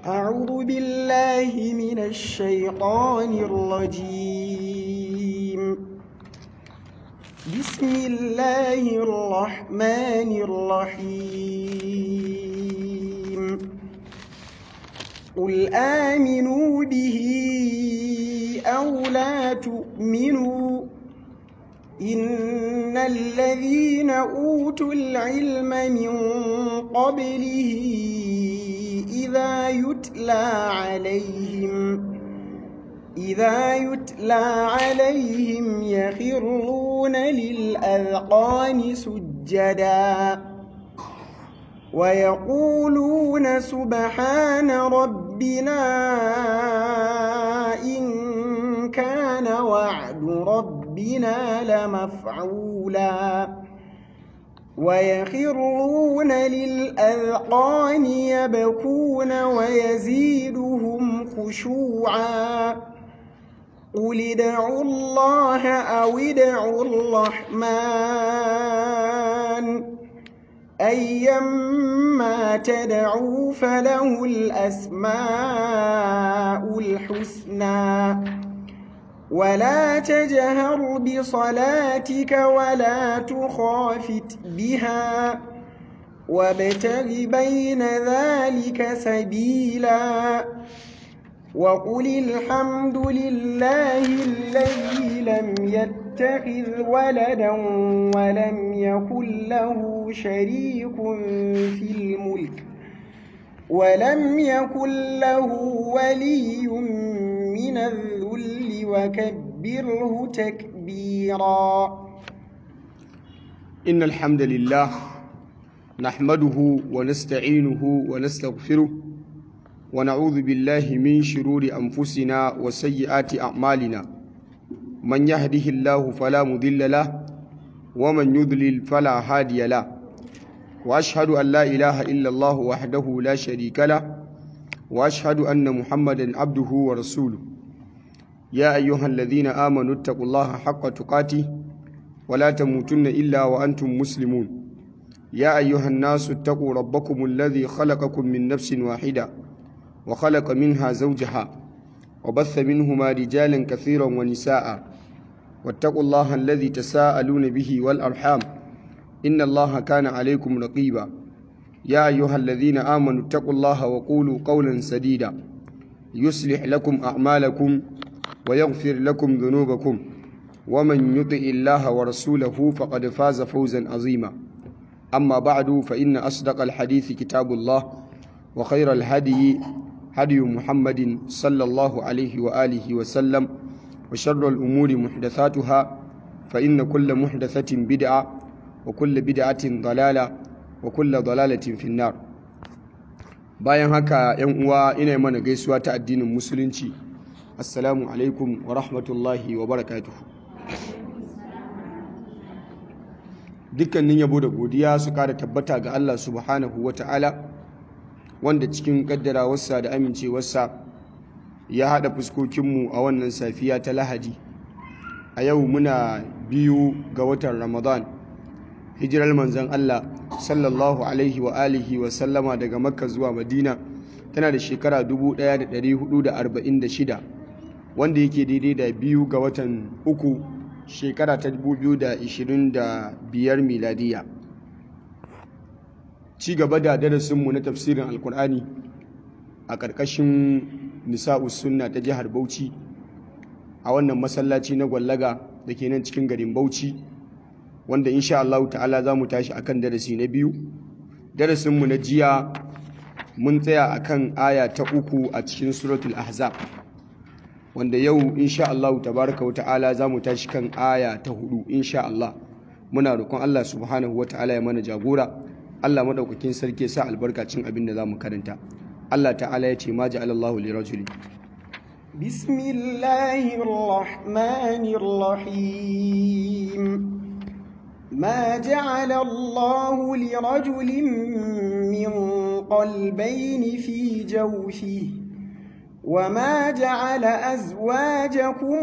أعوذ بالله من الشيطان الرجيم بسم الله الرحمن الرحيم قل آمنوا به أو لا تؤمنوا إن الذين أوتوا العلم من قبله إذا يتلى عليهم إذا يتلى عليهم يخرون للأذقان سجدا ويقولون سبحان ربنا إن كان وعد ربنا لمفعولا ويخرون للأذقان يبكون ويزيدهم خشوعا قل ادعوا الله أو ادعوا الرحمن أيما تدعوا فله الأسماء الحسنى ولا تجهر بصلاتك ولا تخافت بها وابتغ بين ذلك سبيلا وقل الحمد لله الذي لم يتخذ ولدا ولم يكن له شريك في الملك ولم يكن له ولي من الذل وكبره تكبيرا إن الحمد لله نحمده ونستعينه ونستغفره ونعوذ بالله من شرور أنفسنا وسيئات أعمالنا من يهده الله فلا مضل له ومن يضلل فلا هادي له وأشهد أن لا إله إلا الله وحده لا شريك له وأشهد أن محمدا عبده ورسوله يا أيها الذين آمنوا اتقوا الله حق تقاته ولا تموتن إلا وأنتم مسلمون يا أيها الناس اتقوا ربكم الذي خلقكم من نفس واحدة وخلق منها زوجها وبث منهما رجالا كثيرا ونساء واتقوا الله الذي تساءلون به والأرحام إن الله كان عليكم رقيبا يا أيها الذين آمنوا اتقوا الله وقولوا قولا سديدا يصلح لكم أعمالكم ويغفر لكم ذنوبكم ومن يطع الله ورسوله فقد فاز فوزا عظيما أما بعد فإن أصدق الحديث كتاب الله وخير الهدي هدي محمد صلى الله عليه وآله وسلم وشر الأمور محدثاتها فإن كل محدثة بدعة وكل بدعة ضلالة وكل ضلالة في النار bayan haka yan uwa ina mana gaisuwa ta addinin musulunci assalamu alaikum wa rahmatullahi wa barakatuhu dukkanin yabo da godiya su kara tabbata ga Allah subhanahu wa ta'ala wanda cikin kaddarawarsa da amincewarsa ya haɗa fuskokinmu a wannan safiya ta lahadi a yau muna biyu ga watan ramadan hijirar manzan Allah sallallahu alaihi wa alihi wa sallama daga makka zuwa madina tana da shekara 1446 wanda yake daidai da biyu ga watan uku shekara ta 2025 miladiya ci gaba da darasinmu na tafsirin alkur'ani a ƙarƙashin nisa'us sunna ta jihar bauchi a wannan masallaci na gwallaga da ke nan cikin garin bauchi wanda insha Allah ta'ala za mu tashi akan darasi na biyu darasinmu na jiya mun tsaya akan aya ta uku a cikin suratul ahzab wanda yau insha Allah tabaraka wa ta'ala za mu tashi kan aya ta hudu insha Allah muna roƙon Allah subhanahu wa ta'ala ya mana jagora Allah madaukakin sarki sa albarkacin abin da za mu karanta Allah ta'ala ya ce ma ja'alallahu li rajuli بسم الله الرحمن الرحيم ما جعل الله لرجل من قلبين في جوفه وما جعل أزواجكم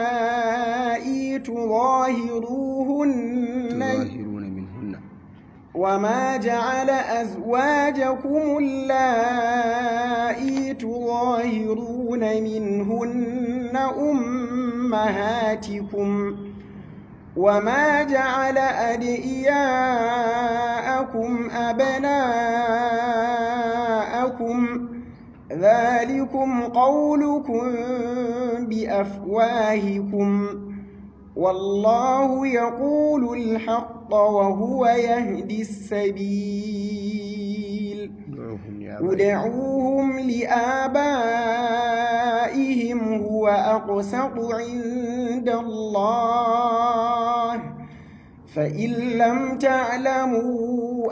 اللائي تظاهروهن تظاهرون منهن وما جعل أزواجكم اللائي تظاهرون منهن أمهاتكم وما جعل أدئياءكم أبناءكم ذلكم قولكم بأفواهكم والله يقول الحق وهو يهدي السبيل ادعوهم لآبائهم هو أقسط عند الله فإن لم تعلموا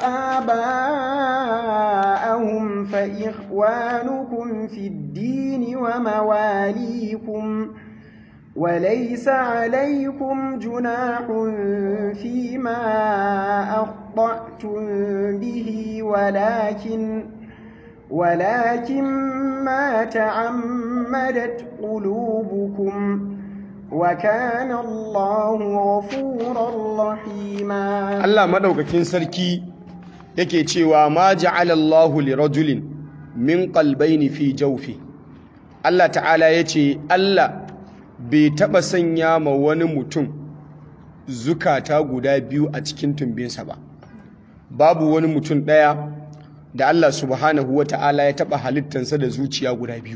آباءهم فإخوانكم في الدين ومواليكم وليس عليكم جناح فيما أخطأتم به ولكن ولكن ما تعمدت قلوبكم وكان الله غفورا رحيما Allah madaukakin sarki yake cewa ma ja'ala Allahu li rajulin min qalbayni fi jawfi Allah ta'ala yace Allah bai taba sanya ma wani mutum zukata guda biyu a cikin tumbinsa ba babu wani mutum ɗaya da Allah subhanahu wa ta'ala ya taba halittansa da zuciya guda biyu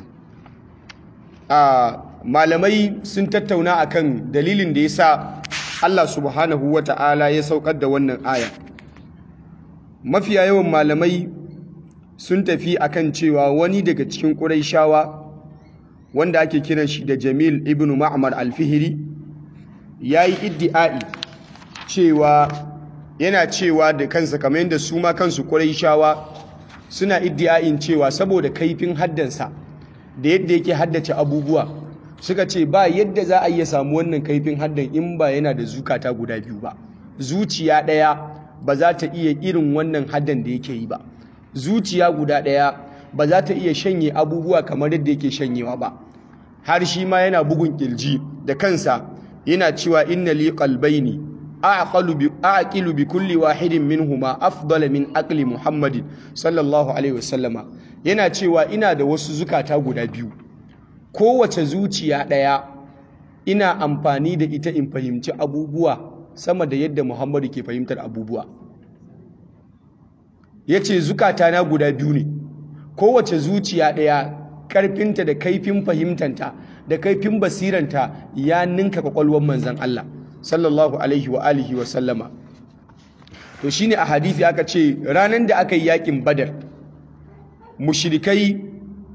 a malamai sun tattauna akan dalilin da yasa Allah subhanahu wa ta'ala ya saukar da wannan aya mafiya yawan malamai sun tafi akan cewa wani daga cikin ƙuraishawa wanda ake kiran shi da Jamil ibn Ma'mar al-Fihri yayi iddi'ai cewa yana cewa da kansa kamar yadda su ma kansu Qurayshawa suna iddi'ain cewa saboda kaifin haddansa da yadda yake haddace abubuwa suka ce ba yadda za a iya samu wannan kaifin haddan in ba yana da zukata guda biyu ba zuciya ɗaya ba za ta iya irin wannan haddan da yake yi ba zuciya guda ɗaya ba za ta iya shanye abubuwa kamar yadda yake shanyewa ba har shi ma yana bugun kirji da kansa yana cewa inna li qalbayni aqalu bi aqilu bi kulli wahidin minhuma afdal min aqli muhammadin sallallahu alaihi wasallama yana cewa ina da wasu zukata guda biyu kowace zuciya daya ina amfani da ita in fahimci abubuwa sama da yadda muhammadu ke fahimtar abubuwa yace zukata na guda biyu ne kowace zuciya daya karfinta da kaifin fahimtanta da kaifin basiranta ya ninka kwakwalwar manzan Allah sallallahu alaihi wa alihi wa sallama to shine a hadisi aka ce ranar da aka yi yakin badar mushrikai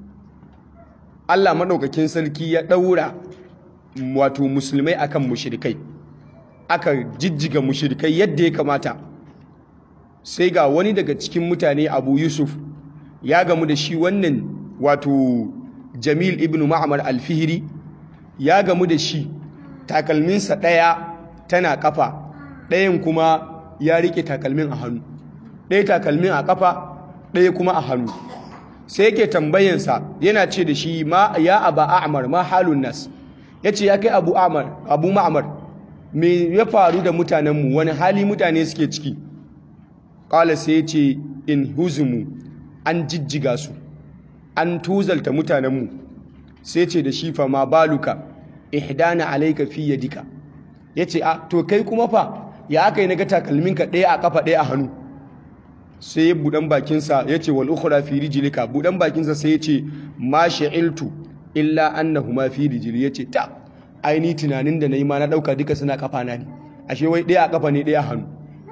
Allah madaukakin sarki ya daura wato musulmai akan mushrikai aka jijjiga mushrikai yadda ya kamata sai ga wani daga cikin mutane Abu Yusuf ya gamu da shi wannan wato Jamil ibn Ma'mar al-Fihri ya gamu da shi takalminsa ɗaya tana ƙafa ɗayan kuma ya riƙe takalmin a hannu ɗaya takalmin a ƙafa ɗaya kuma a hannu sai yake tambayansa yana ce da shi ma ya aba a'mar ma halun nas yace ya kai abu a'mar abu ma'mar me ya faru da mutanenmu wani hali mutane suke ciki qala sai yace in huzumu an jijjiga su an tuzalta mutanenmu sai ce da shi fa ma baluka ihdana alayka fi yadika yace a to kai kuma fa ya aka yi naga takalminka ɗaya a kafa ɗaya a hannu sai ya budan bakinsa yace wal ukhra fi rijlika budan bakinsa sai yace ma sha'iltu illa annahuma fi rijli yace ta aini tunanin da nayi ma na dauka duka suna kafa na ne ashe wai ɗaya a kafa ne ɗaya a hannu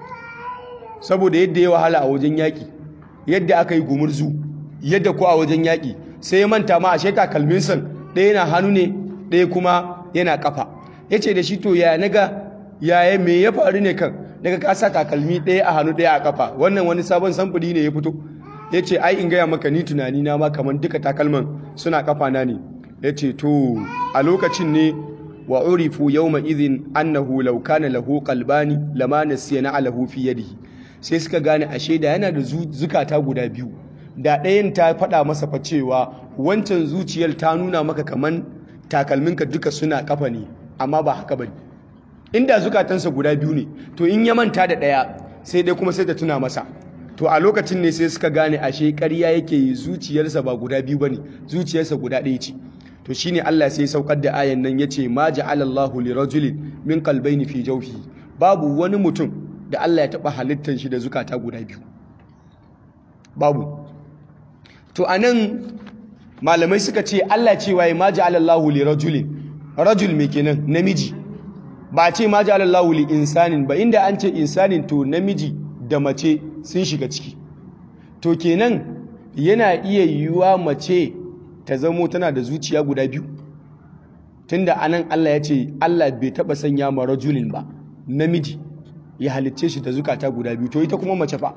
saboda yadda ya wahala a wajen yaki yadda aka yi gumurzu yadda ko a wajen yaki sai ya manta ma ashe takalminsa ɗaya na hannu ne ɗaya kuma yana kafa yace da shi to ya naga yaya me ya faru ne kan daga ka sa takalmi ɗaya a hannu ɗaya a kafa wannan wani sabon samfuri ne ya fito ya ce ai in gaya maka ni tunani na ma kamar duka takalman suna kafa na ne ya ce to a lokacin ne wa urifu yawma idhin annahu law kana lahu qalbani lama nasiya na alahu fi yadihi sai suka gane ashe da yana da zukata guda biyu da ɗayan ta faɗa masa fa cewa wancan zuciyar ta nuna maka kaman takalminka duka suna kafa ne amma ba haka bane inda zukatansa guda biyu ne to in ya manta da ɗaya sai dai kuma sai ta tuna masa to a lokacin ne sai suka gane ashe ƙarya yake yi zuciyarsa ba guda biyu bane zuciyarsa guda ɗaya ce to shine Allah sai saukar da ayan nan yace ma ja'ala Allahu li rajulin min qalbayni fi jawfihi babu wani mutum da Allah ya taba halittar shi da zukata guda biyu babu to anan malamai suka ce Allah cewa ya ma ja'ala Allahu li rajulin rajul me kenan namiji ba ce ma ja'ala Allahu li insanin ba inda an ce insanin to namiji da mace sun shiga ciki to kenan yana iya yiwuwa mace ta zamo tana da zuciya guda biyu tunda anan Allah ya ce Allah bai taba sanya ma rajulin ba namiji ya halicce shi da zukata guda biyu to ita kuma mace fa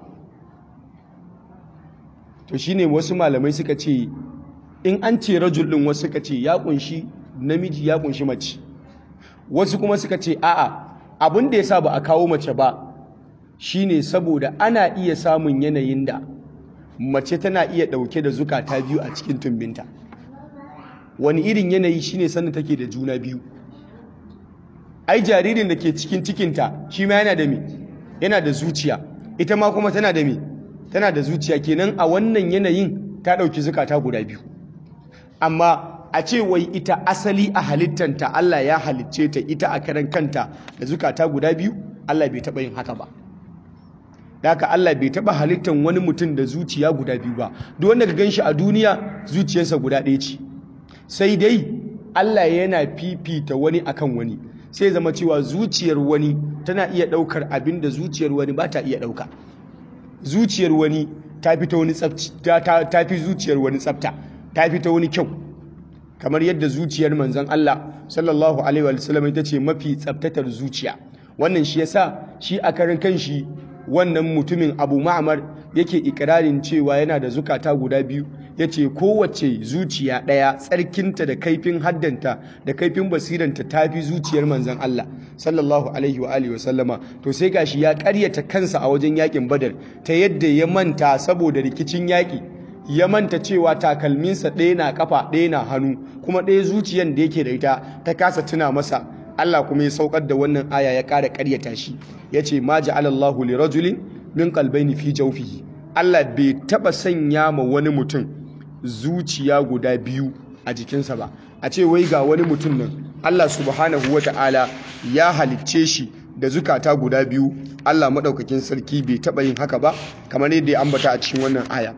to shine wasu malamai suka ce in an ce rajul din wasu suka ce ya kunshi namiji ya kunshi mace wasu kuma suka ce a'a abin da yasa ba a kawo mace ba shine saboda ana iya samun yanayin da mace tana iya dauke da zukata biyu a cikin tumbinta wani irin yanayi shine sanda take da juna biyu ai jaririn da ke cikin cikinta shi ma yana da me yana da zuciya ita ma kuma tana da me tana da zuciya kenan a wannan yanayin ta dauki zukata guda biyu amma a ce wai ita asali a halittanta Allah ya halicce ta ita a karan kanta da zukata guda biyu Allah bai taba yin haka ba haka Allah bai taba halittan wani mutum da zuciya guda biyu ba duk wanda ka ganshi a duniya zuciyarsa guda ɗaya ce sai dai Allah yana fifita wani akan wani sai zama cewa zuciyar wani tana iya ɗaukar abin da zuciyar wani ba ta iya ɗauka zuciyar wani ta fi ta wani ta fi zuciyar wani tsafta ta fi ta wani kyau kamar yadda zuciyar manzon Allah sallallahu alaihi wa sallam ita ce mafi tsaftatar zuciya wannan shi yasa shi a karin kanshi wannan mutumin Abu Ma'mar yake ikirarin cewa yana da zukata guda biyu yace kowace zuciya ɗaya tsarkinta da kaifin haddanta da kaifin basiranta tafi zuciyar manzon Allah sallallahu alaihi wa alihi wasallama to sai gashi ya ƙaryata kansa a wajen yakin Badar ta yadda ya manta saboda rikicin yaki ya manta cewa takalminsa ɗaya na kafa ɗaya na hannu kuma ɗaya zuciyan da yake da ita ta kasa tuna masa Allah kuma ya saukar da wannan aya ya ƙara ƙaryata shi yace ma ja'alallahu li rajulin min qalbayni fi jawfihi Allah bai taba sanya ma wani mutum zuciya guda biyu a jikinsa ba a ce wai ga wani mutum nan Allah subhanahu wata'ala ya halicce shi da zukata guda biyu Allah madaukakin sarki bai taba yin haka ba kamar yadda ya ambata a cikin wannan aya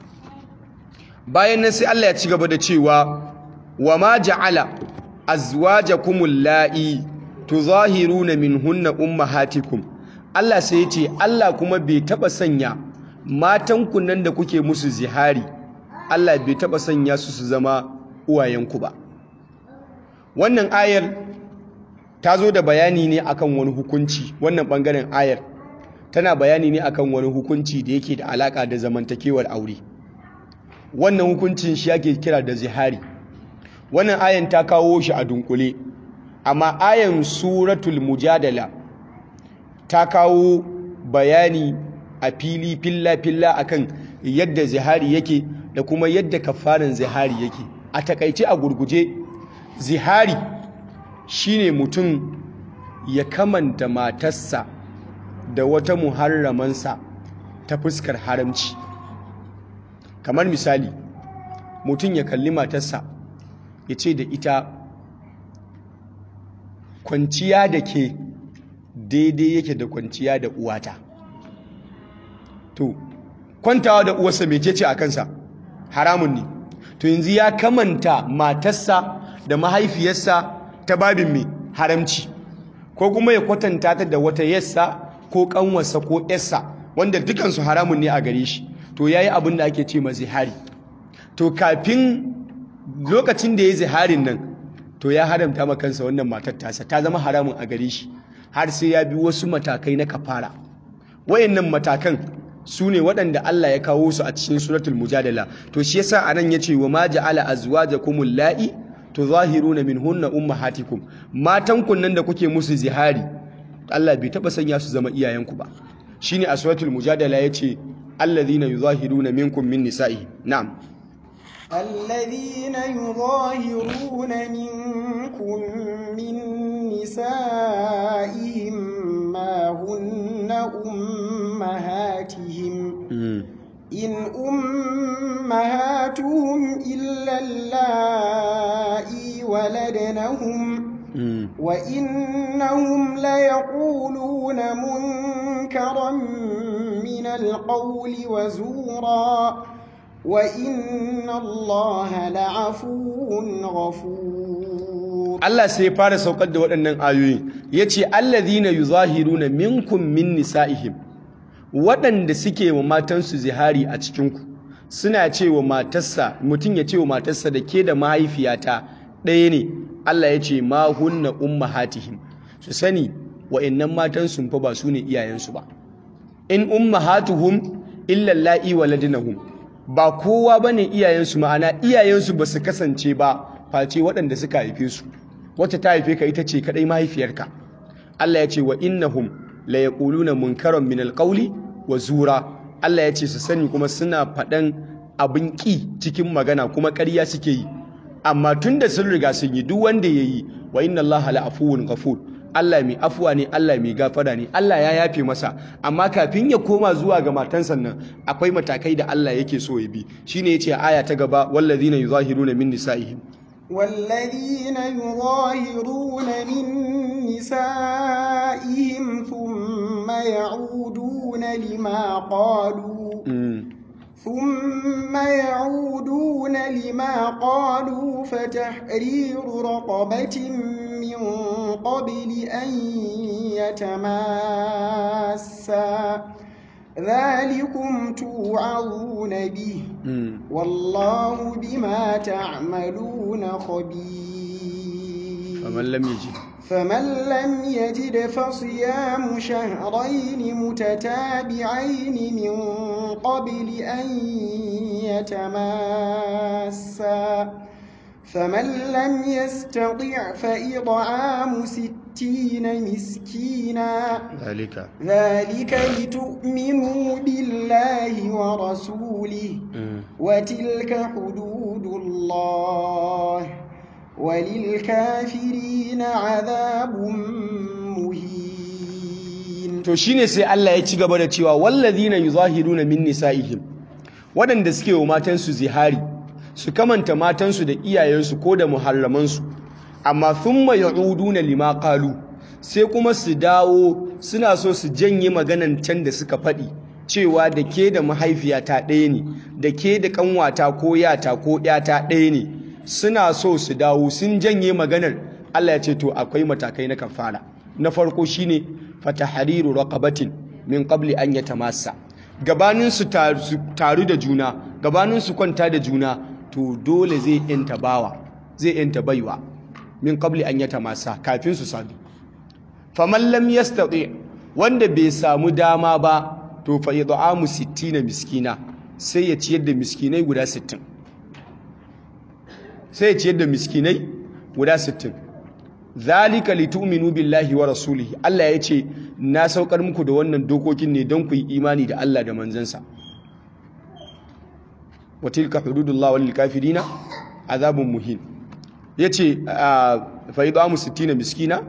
bayan nan sai Allah ya ci gaba da cewa wa ma ja'ala azwajakumul la'i tuzahiruna minhunna ummahatikum Allah sai ya ce Allah kuma bai taba sanya matanku nan da kuke musu zihari Allah bai taba sanya su su zama uwayenku ba wannan ayar ta zo da bayani ne akan wani hukunci wannan bangaren ayar tana bayani ne akan wani hukunci da yake da alaka da zamantakewar aure wannan hukuncin shi ake kira da zihari wannan ayan ta kawo shi a dunkule amma ayan suratul mujadala ta kawo bayani a fili filla-filla akan yadda zihari yake da kuma yadda kafarin zihari yake a takaice a gurguje zihari shine mutum ya kamanta matarsa da wata muharramansa ta fuskar haramci kamar misali mutum ya kalli matarsa ya ce da ita kwanciya da ke daidai yake da kwanciya da uwata to kwantawa da uwarsa mece ce a kansa haramun ne to yanzu ya kamanta matarsa da mahaifiyarsa ta babin mai haramci ko kuma ya kwatanta ta da wata yassa ko kanwarsa ko yarsa wanda dukansu haramun ne a gare shi to yayi abin da ake ce ma zihari to kafin lokacin da ya ziharin nan to ya haramta ma kansa wannan matar tasa ta zama haramun a gare shi har sai ya bi wasu matakai na kafara wayannan matakan su ne waɗanda Allah ya kawo su a cikin suratul mujadala to shi yasa anan yace wa ma ja'ala azwajakumul la'i tuzahiruna minhunna ummahatikum matan kun nan da kuke musu zihari Allah bai taba sanya su zama iyayenku ba shine a suratul mujadala yace alladhina yuzahiruna minkum min nisa'i na'am الذين يظاهرون منكم من نسائهم ما هن إن أمهاتهم إلا اللائي ولدنهم وإنهم ليقولون منكرا من القول وزورا وإن الله لعفو غفور Allah sai ya fara saukar da waɗannan ayoyi yace allazina yuzahiruna minkum min nisaihim waɗanda suke wa matansu zihari a cikinku suna ce wa matarsa mutum ya ce wa matarsa da ke da mahaifiyata ɗaya ne Allah ya ce ma hunna ummahatihim su sani wa'annan matan sun fa ba su ne iyayensu ba in ummahatuhum illa la'i waladnahum ba kowa bane iyayensu ma'ana iyayensu ba su kasance ba face waɗanda suka haife su wacce ta haife ka ita ce kadai mahaifiyarka Allah ya ce wa innahum la yaquluna munkaran min alqawli wa zura Allah ya ce su sani kuma suna faɗan abin ƙi cikin magana kuma ƙarya suke yi amma tunda sun riga sun yi duk wanda yayi wa inna Allah la afuwun ghafur Allah mai afuwa ne Allah mai gafara ne Allah ya yafe masa amma kafin ya koma zuwa ga matansa nan akwai matakai da Allah yake so ya bi shine yace aya ta gaba wallazina yuzahiruna min nisaihim والذين يظاهرون من نسائهم ثم يعودون لما قالوا ثم يعودون لما قالوا فتحرير رقبة من قبل أن يتماسا ذلكم توعظون به والله بما تعملون خبير فمن لم يجد فمن لم يجد فصيام شهرين متتابعين من قبل أن يتماسا فمن لم يستطع فإطعام ستين مسكينا ذلك ذلك لتؤمنوا بالله ورسوله وتلك حدود الله وللكافرين عذاب مهين to shine sai Allah ya ci gaba da cewa wallazina yuzahiruna min nisaihim waɗanda suke wa matansu zihari su kamanta matansu da iyayensu ko da muharramansu amma thumma ya'uduna lima qalu sai kuma su dawo suna so su janye maganan can da suka faɗi cewa da ke da mahaifiyata ɗaya ne da ke da ƙanwata ko yata ko ƴata ɗaya ne suna so su dawo sun janye maganar Allah ya ce to akwai matakai na kafara na farko shine fatahariru raqabatin min qabli an yatamassa gabanin su taru da juna gabanin su kwanta da juna to dole zai yanta bawa zai yanta baiwa min qabli an yatamassa kafin su sadu faman lam yastati wanda bai samu dama ba to fa yad'amu 60 miskina sai ya ciyar da miskinai guda 60 sai ya ciyar da miskinai guda 60 zalika litu'minu billahi wa rasulihi Allah ya ce na saukar muku da wannan dokokin ne don ku yi imani da Allah da manzansa wa tilka hududullah wal kafirina azabun muhin yace fa idamu 60 miskina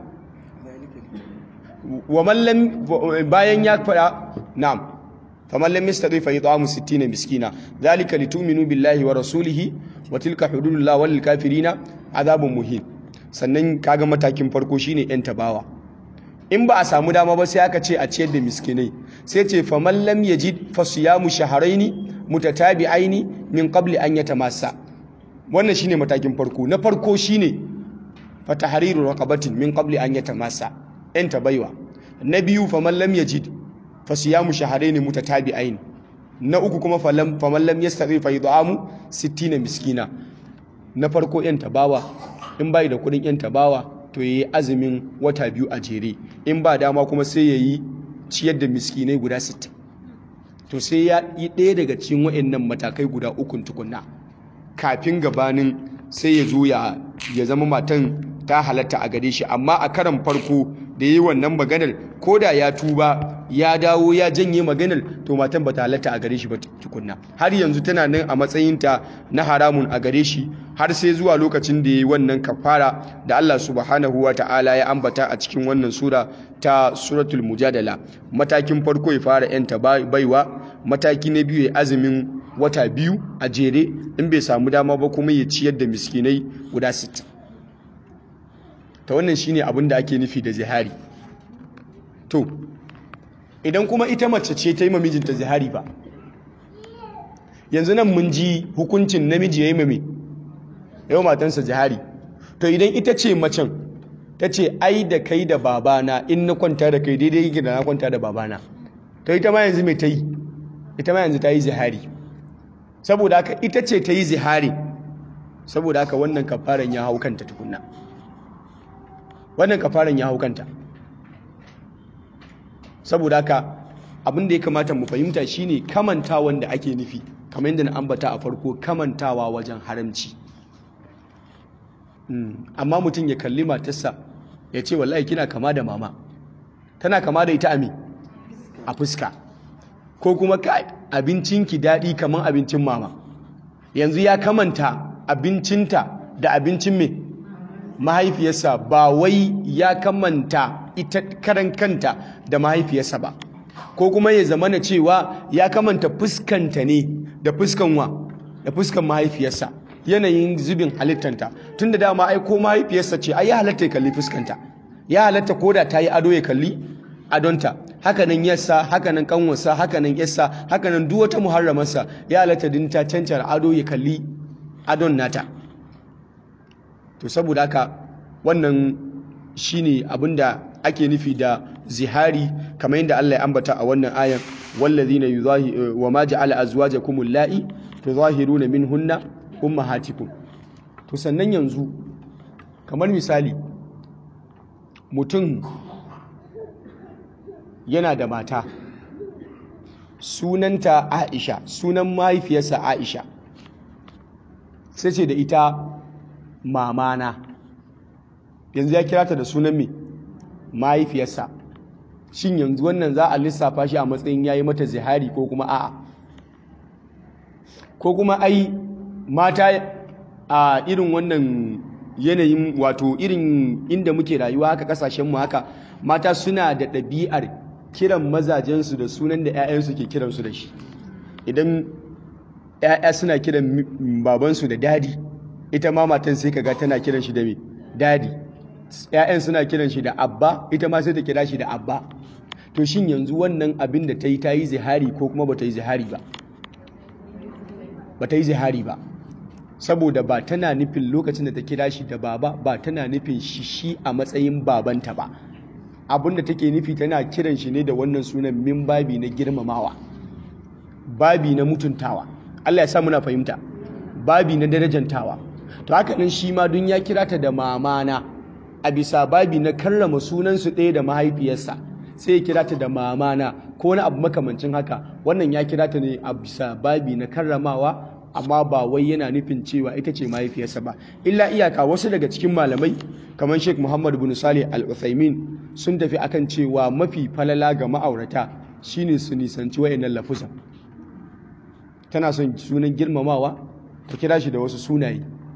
wa man lam bayan ya fada na'am faman lam yastati fa idamu 60 miskina zalika litu'minu billahi wa rasulihi wa tilka hududullah wal kafirina azabun muhin sannan kaga matakin farko shine yan tabawa in ba a samu dama ba sai aka ce a ciyar da miskinai sai ce faman lam yajid fasiyamu shahraini mutatabi'aini min qabli an yatamassa wannan shine matakin farko na farko shine fatahriru raqabatin min qabli an yatamassa yan tabaiwa na biyu faman lam yajid fasiyamu shahraini mutatabi'aini na uku kuma faman lam yastati fa yud'amu 60 miskina na farko yan tabawa in bai da kudin yan tabawa to yayi azumin wata biyu a jere in ba dama kuma sai yayi ciyar da miskinai guda 60 to sai ya yi ɗaya daga cikin waɗannan matakai guda ukun tukunna kafin gabanin sai ya zo ya zama matan ta halatta a gare shi amma a karan farko da yi wannan maganar ko da ya tuba ya dawo ya janye maganar to matan bata halatta a gare shi ba tukunna har yanzu tana nan a matsayinta na haramun a gare shi har sai zuwa lokacin da ya yi wannan kafara da Allah subhanahu wa ta'ala ya ambata a cikin wannan sura ta suratul mujadala matakin farko ya fara yanta baiwa mataki na biyu ya azumin wata biyu a jere in bai samu dama ba kuma ya ciyar da miskinai guda 60 ta wannan shine abin da ake nufi da zihari to idan kuma ita mace ce ta yi mamijinta zihari ba yanzu nan mun ji hukuncin namiji ya yi mame yau matansa zihari to idan ita ce macen ta ce ai da kai da babana in na kwanta da kai daidai yake da na kwanta da babana to ita ma yanzu mai ta yi ita ma yanzu ta yi zihari saboda haka ita ce ta yi zihari saboda haka wannan kafaran ya hau kanta tukunna wannan kafaran ya hau kanta saboda haka abin da ya kamata mu fahimta shine kamantawan da ake nufi kamar yadda na ambata a farko kamantawa wajen haramci amma mutum ya kalli matarsa ya ce wallahi kina kama da mama tana kama da ita ami a fuska ko kuma kai abincinki daɗi kamar abincin mama yanzu ya kamanta abincinta da abincin mai mahaifiyarsa ba wai ya kamanta ita karan kanta da mahaifiyarsa ba ko kuma ya zama na cewa ya kamanta fuskanta ne da fuskan wa da fuskan mahaifiyarsa yanayin zubin halittanta tun da dama ai ko mahaifiyarsa ce ai ya halatta ya kalli fuskanta ya halatta ko da ta yi ado ya kalli adonta hakanan yassa hakanan kanwarsa hakanan yassa hakanan duk wata muharramarsa ya halatta din ta cancara ado ya kalli adon nata to saboda haka wannan shine abinda ake nufi da zihari kamar yadda Allah ya ambata a wannan ayan wallazina yuzahi wa ma ja'ala azwajakum allati tuzahiruna minhunna ummahatikum to sannan yanzu kamar misali mutum yana da mata sunanta Aisha sunan mahaifiyarsa Aisha sai ce da ita mamana yanzu ya kira ta da sunan me mahaifiyarsa shin yanzu wannan za a lissafa shi a matsayin yayi mata zihari ko kuma a'a ko kuma ai mata a irin wannan yanayin wato irin inda muke rayuwa haka kasashenmu haka mata suna da ɗabi'ar kiran mazajensu da sunan da 'ya'yansu ke kiransu da shi idan 'ya'ya suna kiran babansu da dadi ita ma matan sai kaga tana kiran shi da me dadi 'ya'yan suna kiran shi da abba ita ma sai ta kira shi da abba to shin yanzu wannan abin da ta yi ta yi zihari ko kuma ba ta yi zihari ba ba ta yi zihari ba saboda ba tana nufin lokacin da ta kira shi da baba ba tana nufin shi shi a matsayin babanta ba abin da take nufi tana kiran shi ne da wannan sunan min babi na girmamawa babi na mutuntawa Allah ya sa muna fahimta babi na darajantawa to haka nan shi ma dun ya kira ta da mamana a bisa babi na karrama sunansu ɗaya da mahaifiyarsa sai ya kira ta da mamana ko wani abu makamancin haka wannan ya kira ta ne a bisa babi na karramawa amma ba wai yana nufin cewa ita ce mahaifiyarsa ba illa iyaka wasu daga cikin malamai kamar Sheikh Muhammad bin Salih Al-Uthaymin sun tafi akan cewa mafi falala ga ma'aurata shine su nisanci wayannan lafuzan tana son sunan girmamawa ta kira shi da wasu sunaye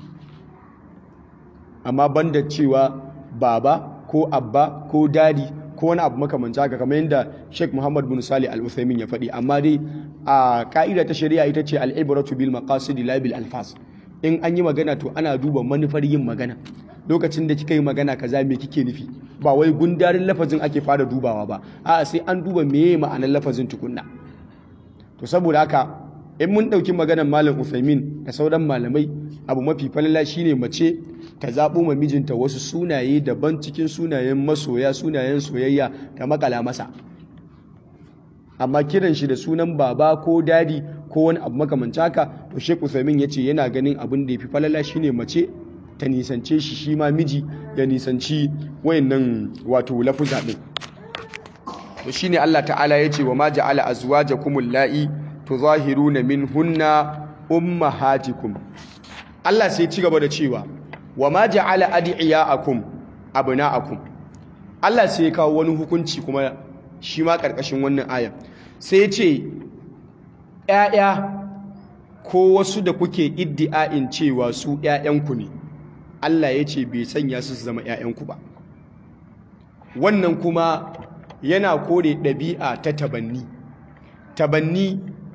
amma banda cewa baba ko abba ko dadi ko wani abu makamanci haka kamar yadda Sheikh Muhammad bin Salih Al-Uthaymin ya faɗi amma dai a ka'ida ta shari'a ita ce al-ibratu bil maqasid la bil alfas in an yi magana to ana duba manufar yin magana lokacin da kika yi magana kaza me kike nufi ba wai gundarin lafazin ake fara dubawa ba a'a sai an duba meye ma'anar lafazin tukunna to saboda haka in mun ɗauki maganar malam Uthaymin da sauran malamai abu mafi falala shine mace ta zaɓo ma mijinta wasu sunaye daban cikin sunayen masoya sunayen soyayya ta makala masa amma kiran shi da sunan baba ko dadi ko wani abu makamanci haka to Sheikh Uthaymin yace yana ganin abin da yafi falala shine mace ta nisance shi shi ma miji ya nisanci wayannan wato lafuza din to shine Allah ta'ala yace wa ma ja'ala azwajakum allai tuzahiruna minhunna ummahatikum Allah sai ci gaba da cewa wa ma ja'ala adiyakum abna'akum Allah sai ya kawo wani hukunci kuma shi ma karkashin wannan ayan sai ya ce ƴaƴa ko wasu da kuke iddi'ain cewa su ƴaƴanku ne Allah ya ce bai sanya su su zama ƴaƴanku ba wannan kuma yana kore ɗabi'a ta tabanni tabanni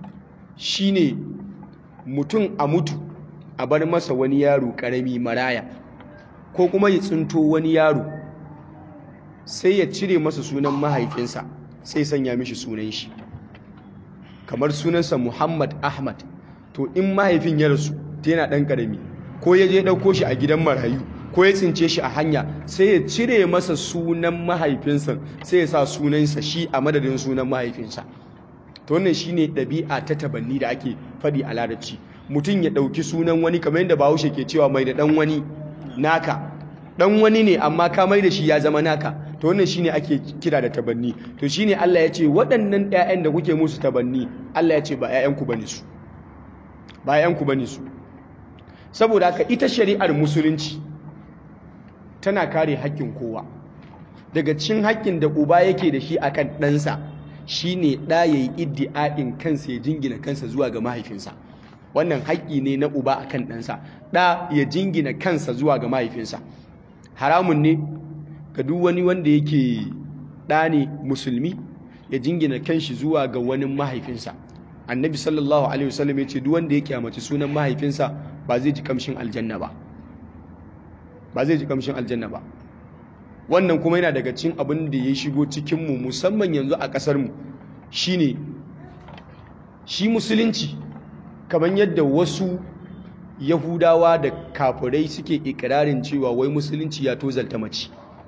shine mutum a mutu a bar masa wani yaro karami maraya ko kuma ya tsinto wani yaro sai ya cire masa sunan mahaifinsa sai sanya mishi sunan shi kamar sunansa Muhammad Ahmad to in mahaifin ya rasu ta yana ɗan ƙarami ko ya je ɗauko shi a gidan marayu ko ya tsince shi a hanya sai ya cire masa sunan mahaifinsa sai ya sa sunansa shi a madadin sunan mahaifinsa to wannan shine ɗabi'a ta tabanni da ake faɗi a larabci mutum ya ɗauki sunan wani kamar yadda bahaushe ke cewa mai da ɗan wani naka ɗan wani ne amma ka mai da shi ya zama naka to wannan shine ake kira da tabanni to shine Allah ya ce waɗannan ƴaƴan da kuke musu tabanni Allah ya ce ba ƴaƴanku bane su ba ƴaƴanku bane su saboda haka ita shari'ar musulunci tana kare haƙƙin kowa daga cikin haƙƙin da uba yake da shi akan ɗansa shine ɗa yayi iddi'a'in kansa ya jingina kansa zuwa ga mahaifinsa wannan haƙƙi ne na uba akan ɗansa ɗa ya jingina kansa zuwa ga mahaifinsa haramun ne ga duk wani wanda yake ɗa ne musulmi ya jingina kanshi zuwa ga wani mahaifinsa annabi sallallahu alaihi wasallam ya ce duk wanda ya kyamaci sunan mahaifinsa ba zai ji kamshin aljanna ba ba zai ji kamshin aljanna ba wannan kuma yana daga cikin abin da ya shigo cikinmu musamman yanzu a ƙasarmu shine shi musulunci kamar yadda wasu yahudawa da kafirai suke ikirarin cewa wai musulunci ya tozalta mace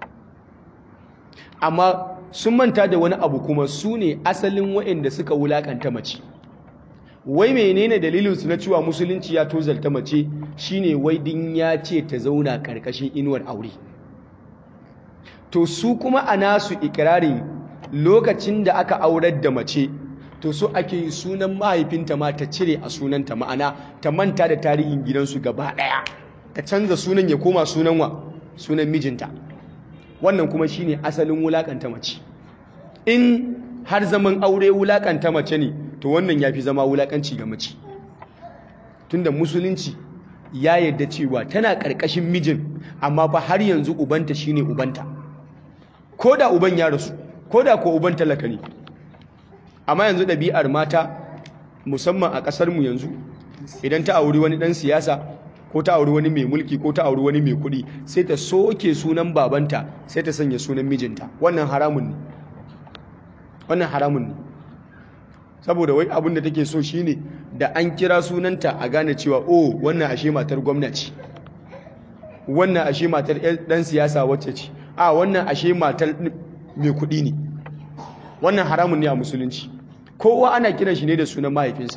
amma sun manta da wani abu kuma su ne asalin waɗanda suka wulakanta mace wai menene dalilinsu na cewa musulunci ya tozalta mace shine wai din ya ce ta zauna ƙarƙashin inuwar aure to su kuma a nasu ikirarin lokacin da aka aurar da mace to so ake yi sunan mahaifinta ma ta cire a sunanta ma'ana ta manta da tarihin gidansu gaba ɗaya ta canza sunan ya koma sunan wa sunan mijinta wannan kuma shine asalin wulakanta mace in har zaman aure wulakanta mace ne to wannan yafi zama wulakanci ga mace tunda musulunci ya yarda cewa tana ƙarƙashin mijin amma fa har yanzu ubanta shine ubanta ko da uban ya rasu ko da ko uban talaka ne amma yanzu ɗabi'ar mata musamman a ƙasarmu yanzu idan ta auri wani ɗan siyasa ko ta auri wani mai mulki ko ta auri wani mai kuɗi sai ta soke sunan babanta sai ta sanya sunan mijinta wannan haramun ne wannan haramun ne saboda wai abin da take so shine da an kira sunanta a gane cewa oh wannan ashe matar gwamnati wannan ashe matar ɗan siyasa wacce ce a wannan ashe matar mai kuɗi ne wannan haramun ne a musulunci kowa ana kiran shi ne da sunan mahaifinsa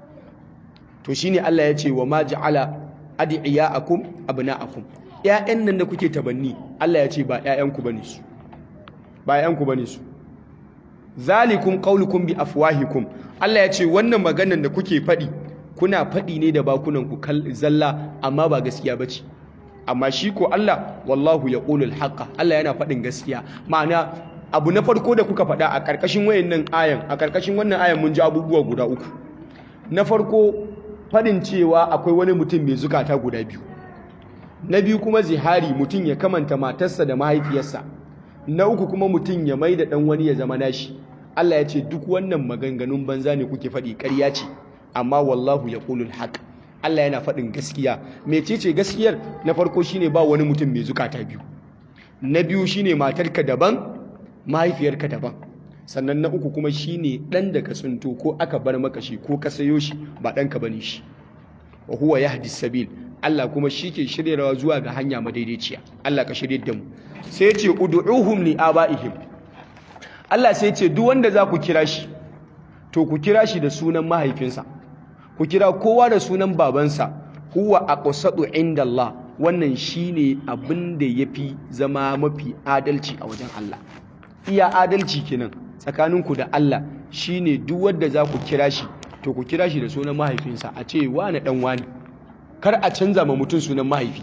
to shine Allah ya ce wa ma ja'ala ad'iyaakum abna'akum ƴaƴan nan da kuke tabanni Allah ya ce ba ƴaƴanku bane su ba ƴaƴanku bane su zalikum qaulukum bi afwahikum Allah ya ce wannan maganar da kuke faɗi kuna faɗi ne da bakunan ku zalla amma ba gaskiya bace amma shi ko Allah wallahu yaqulul haqqa Allah yana faɗin gaskiya ma'ana abu na farko da kuka faɗa a ƙarƙashin wayannan ayan a ƙarƙashin wannan ayan mun ji abubuwa guda uku na farko faɗin cewa akwai wani mutum mai zukata guda biyu na biyu kuma zihari mutum ya kamanta matarsa da mahaifiyarsa na uku kuma mutum ya mai da ɗan wani ya zama nashi Allah ya ce duk wannan maganganun banza ne kuke faɗi ƙarya ce amma wallahu yaqulul haqq Allah yana faɗin gaskiya mecece gaskiyar na farko shine ba wani mutum mai zukata biyu na biyu shine matarka daban mahaifiyarka daban sannan na uku kuma shine dan da ka tsinto ko aka bar maka shi ko ka sayo shi ba ɗanka bane shi wa huwa yahdi sabil Allah kuma shi ke shiryarwa zuwa ga hanya madaidaiciya Allah ka shirye da mu sai ya ce ud'uhum li abaihim Allah sai ya ce duk wanda za ku kira shi to ku kira shi da sunan mahaifinsa ku kira kowa da sunan babansa huwa aqsadu inda Allah wannan shine abin da yafi zama mafi adalci a wajen Allah iya adalci kenan tsakaninku da Allah shine duk wanda za ku kira shi to ku kira shi da sunan mahaifinsa a ce wani dan wani kar a canza ma mutum sunan mahaifi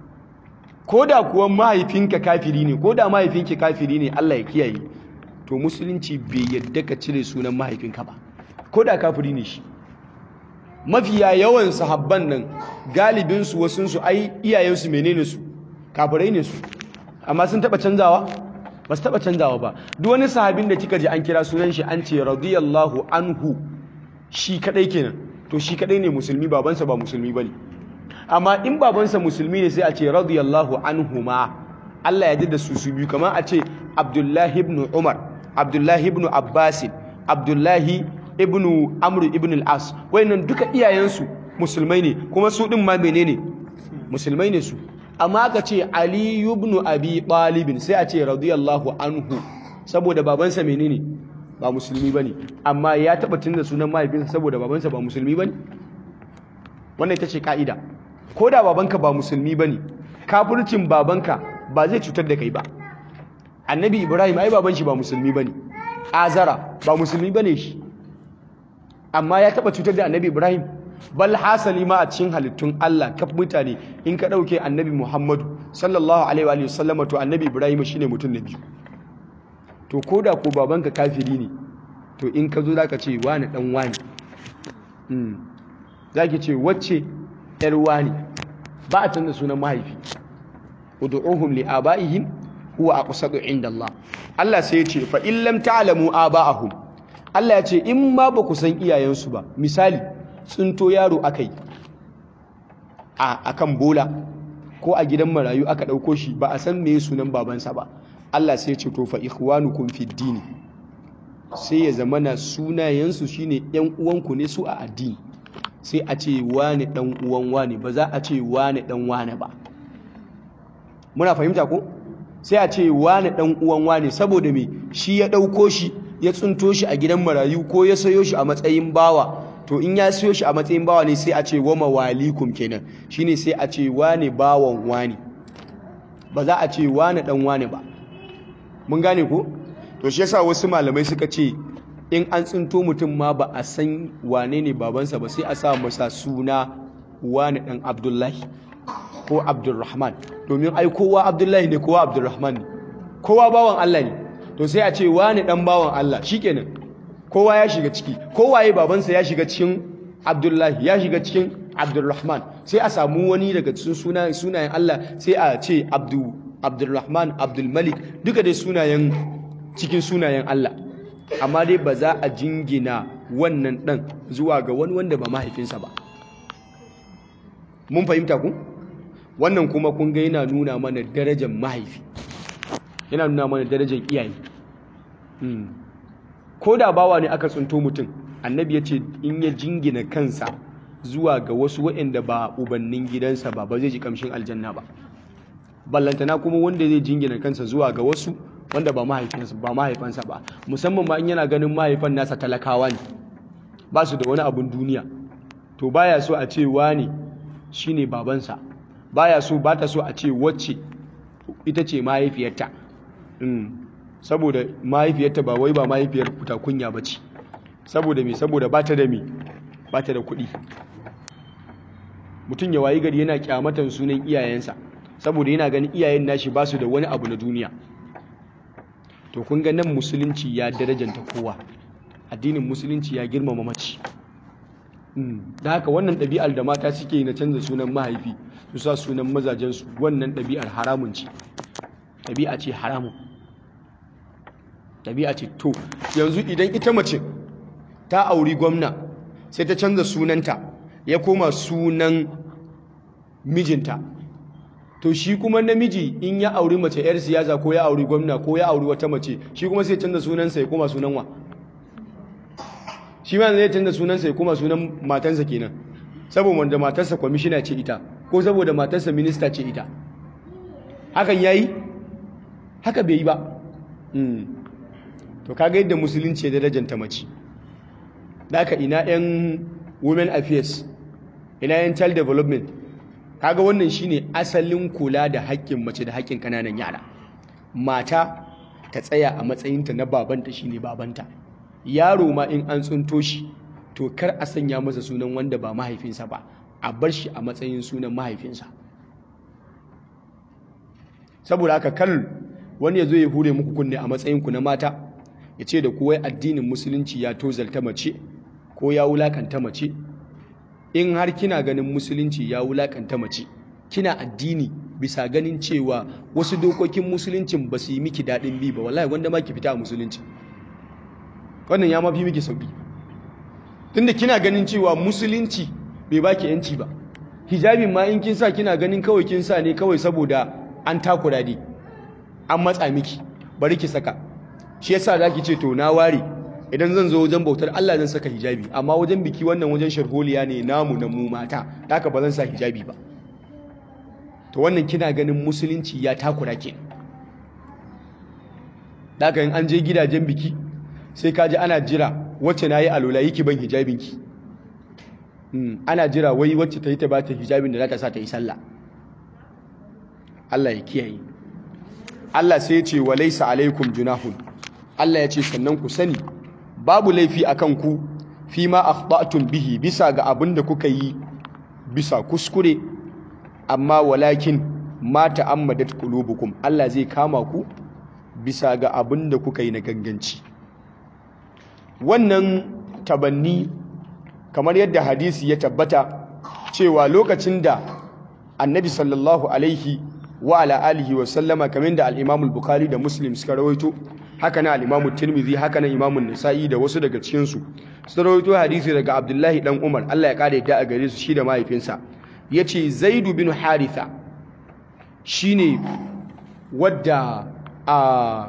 ko da kuwa mahaifinka kafiri ne ko da mahaifinki kafiri ne Allah ya kiyaye to musulunci bai yadda ka cire sunan mahaifinka ba ko da kafiri ne shi mafiya yawan sahabban nan galibinsu wasunsu ai iyayensu menene su kafirai ne su amma sun taba canzawa ba su taba canzawa ba duk wani sahabin da kika ji an kira sunan shi an ce radiyallahu anhu shi kadai kenan to shi kadai ne musulmi babansa ba musulmi bane amma in babansa musulmi ne sai a ce radiyallahu anhuma Allah ya da su su biyu kamar a ce Abdullahi ibn Umar Abdullahi ibn Abbas Abdullahi ibn Amr ibn al-As wayannan duka iyayensu musulmai ne kuma su din ma menene musulmai ne su amma aka ce Ali ibn Abi Talib sai a ce radiyallahu anhu saboda babansa menene ba musulmi bane amma ya taba tunda sunan mahaifinsa saboda babansa ba musulmi bane wannan ita ce ka'ida ko da babanka ba musulmi bane kafircin babanka ba zai cutar da kai ba annabi ibrahim ai baban shi ba musulmi bane azara ba musulmi bane shi amma ya taba cutar da annabi ibrahim bal hasali ma a cikin halittun Allah kaf mutane in ka dauke annabi muhammadu sallallahu alaihi wa sallama to annabi ibrahim shine mutum na biyu to ko da ko babanka kafiri ne to in ka zo za ka ce wani ɗan wani za ki ce wacce ‘yar wani ba a canza sunan mahaifi udu'uhum li aba'ihim huwa aqsadu inda Allah Allah sai ya ce fa in lam ta'lamu aba'ahum Allah ya ce in ma ba ku san iyayensu ba misali tsinto yaro akai a akan bola ko a gidan marayu aka ɗauko shi ba a san me sunan babansa ba Allah sai ce to fa ikhwanukum fid din sai ya zama na sunayensu shine yan uwanku ne su a addini sai a ce wani dan uwan wani ba za a ce wani dan wani ba muna fahimta ko sai a ce wani dan uwan wani saboda me shi ya dauko shi ya tsunto shi a gidan marayu ko ya sayo shi a matsayin bawa to in ya sayo shi a matsayin bawa ne sai a ce wa mawalikum kenan shine sai a ce wani bawan wani ba za a ce wani dan wani ba mun gane ko to shi yasa wasu malamai suka ce in an tsinto mutum ma ba a san wane ne babansa ba sai a sa masa suna wani dan abdullahi ko abdulrahman domin ai kowa abdullahi ne kowa abdulrahman ne kowa bawan allah ne to sai a ce wani dan bawan allah shikenan kowa ya shiga ciki kowaye babansa ya shiga cikin abdullahi ya shiga cikin abdulrahman sai a samu wani daga cikin sunayen allah sai a ce abdu abdulrahman abdulmalik duka dai sunayen cikin sunayen Allah amma dai ba za a jingina wannan ɗan zuwa ga wani wanda ba mahaifinsa ba mun fahimta ku wannan kuma kun ga yana nuna mana darajar mahaifi yana nuna mana darajar iyaye ko da bawa ne aka tsunto mutum annabi ya ce in ya jingina kansa zuwa ga wasu waɗanda ba ubannin gidansa ba ba zai ji kamshin aljanna ba ballantana kuma wanda zai jingina kansa zuwa ga wasu wanda ba mahaifinsa ba mahaifansa ba musamman ma in yana ganin mahaifan nasa talakawa ne ba su da wani abun duniya to baya so a ce wani shine babansa baya so ba ta so a ce wacce ita ce mahaifiyarta saboda mahaifiyarta ba wai ba mahaifiyar fita kunya ba ce saboda me saboda ba ta da me ba ta da kuɗi mutum ya wayi gari yana kyamatan sunan iyayensa saboda yana ganin iyayen nashi ba su da wani abu na duniya to kun ga nan musulunci ya darajanta kowa addinin musulunci ya girmama mace da haka wannan ɗabi'ar da mata suke na canza sunan mahaifi su sa sunan mazajensu wannan ɗabi'ar haramun ce ɗabi'a ce haramun ɗabi'a ce to yanzu idan ita mace ta auri gwamna sai ta canza sunanta ya koma sunan mijinta to shi kuma namiji in ya auri mace yar siyasa ko ya auri gwamna ko ya auri wata mace shi kuma sai canza sunansa ya koma sunan wa shi ma zai canza sunansa ya koma sunan matansa kenan saboda wanda matarsa kwamishina ce ita ko saboda matarsa minista ce ita hakan yayi haka bai yi ba to kaga yadda musulunci ya darajanta mace da haka ina yan women affairs ina yan child development kaga wannan shine asalin kula da haƙƙin mace da haƙƙin ƙananan yara mata ta tsaya a matsayinta na babanta shine babanta yaro ma in an tsunto shi to kar a sanya masa sunan wanda ba mahaifinsa ba a bar shi a matsayin sunan mahaifinsa saboda haka kar wani ya zo ya hure muku kunne a matsayinku na mata ya ce da kuwai addinin musulunci ya tozalta mace ko ya wulakanta mace in har kina ganin musulunci ya wulakanta mace kina addini bisa ganin cewa wasu dokokin musuluncin ba su yi miki daɗin bi ba wallahi wanda ma ki fita a musulunci wannan ya mafi miki sauki tunda kina ganin cewa musulunci bai baki yanci ba hijabin ma in kin sa kina ganin kawai kin sa ne kawai saboda an takura ne an matsa miki bari ki saka shi yasa zaki ce to na ware idan zan zo wajen bautar Allah zan saka hijabi amma wajen biki wannan wajen sharholiya ne namu na mu mata haka ba zan sa hijabi ba to wannan kina ganin musulunci ya takura ke daga in an je gidajen biki sai ka ji ana jira wacce na yi alola yi ki ban hijabinki ana jira wai wacce ta yi ta bata hijabin da za ta sa ta yi sallah Allah ya kiyaye Allah sai ya ce wa laisa alaikum junahun Allah ya ce sannan ku sani babu laifi akan ku fi ma akhta'tum bihi bisa ga abin da kuka yi bisa kuskure amma walakin ma ta'ammadat qulubukum Allah zai kama ku bisa ga abin da kuka yi na ganganci wannan tabanni kamar yadda hadisi ya tabbata cewa lokacin da annabi sallallahu alaihi wa ala alihi wa sallama kamar da al-Imam al-Bukhari da Muslim suka rawaito haka na al-Imam Tirmidhi haka na Imam Nasa'i da wasu daga cikin su suka rawaito hadisi daga Abdullahi dan Umar Allah ya kare da a gare su shi da mahaifinsa yace Zaid bin Haritha shine wadda a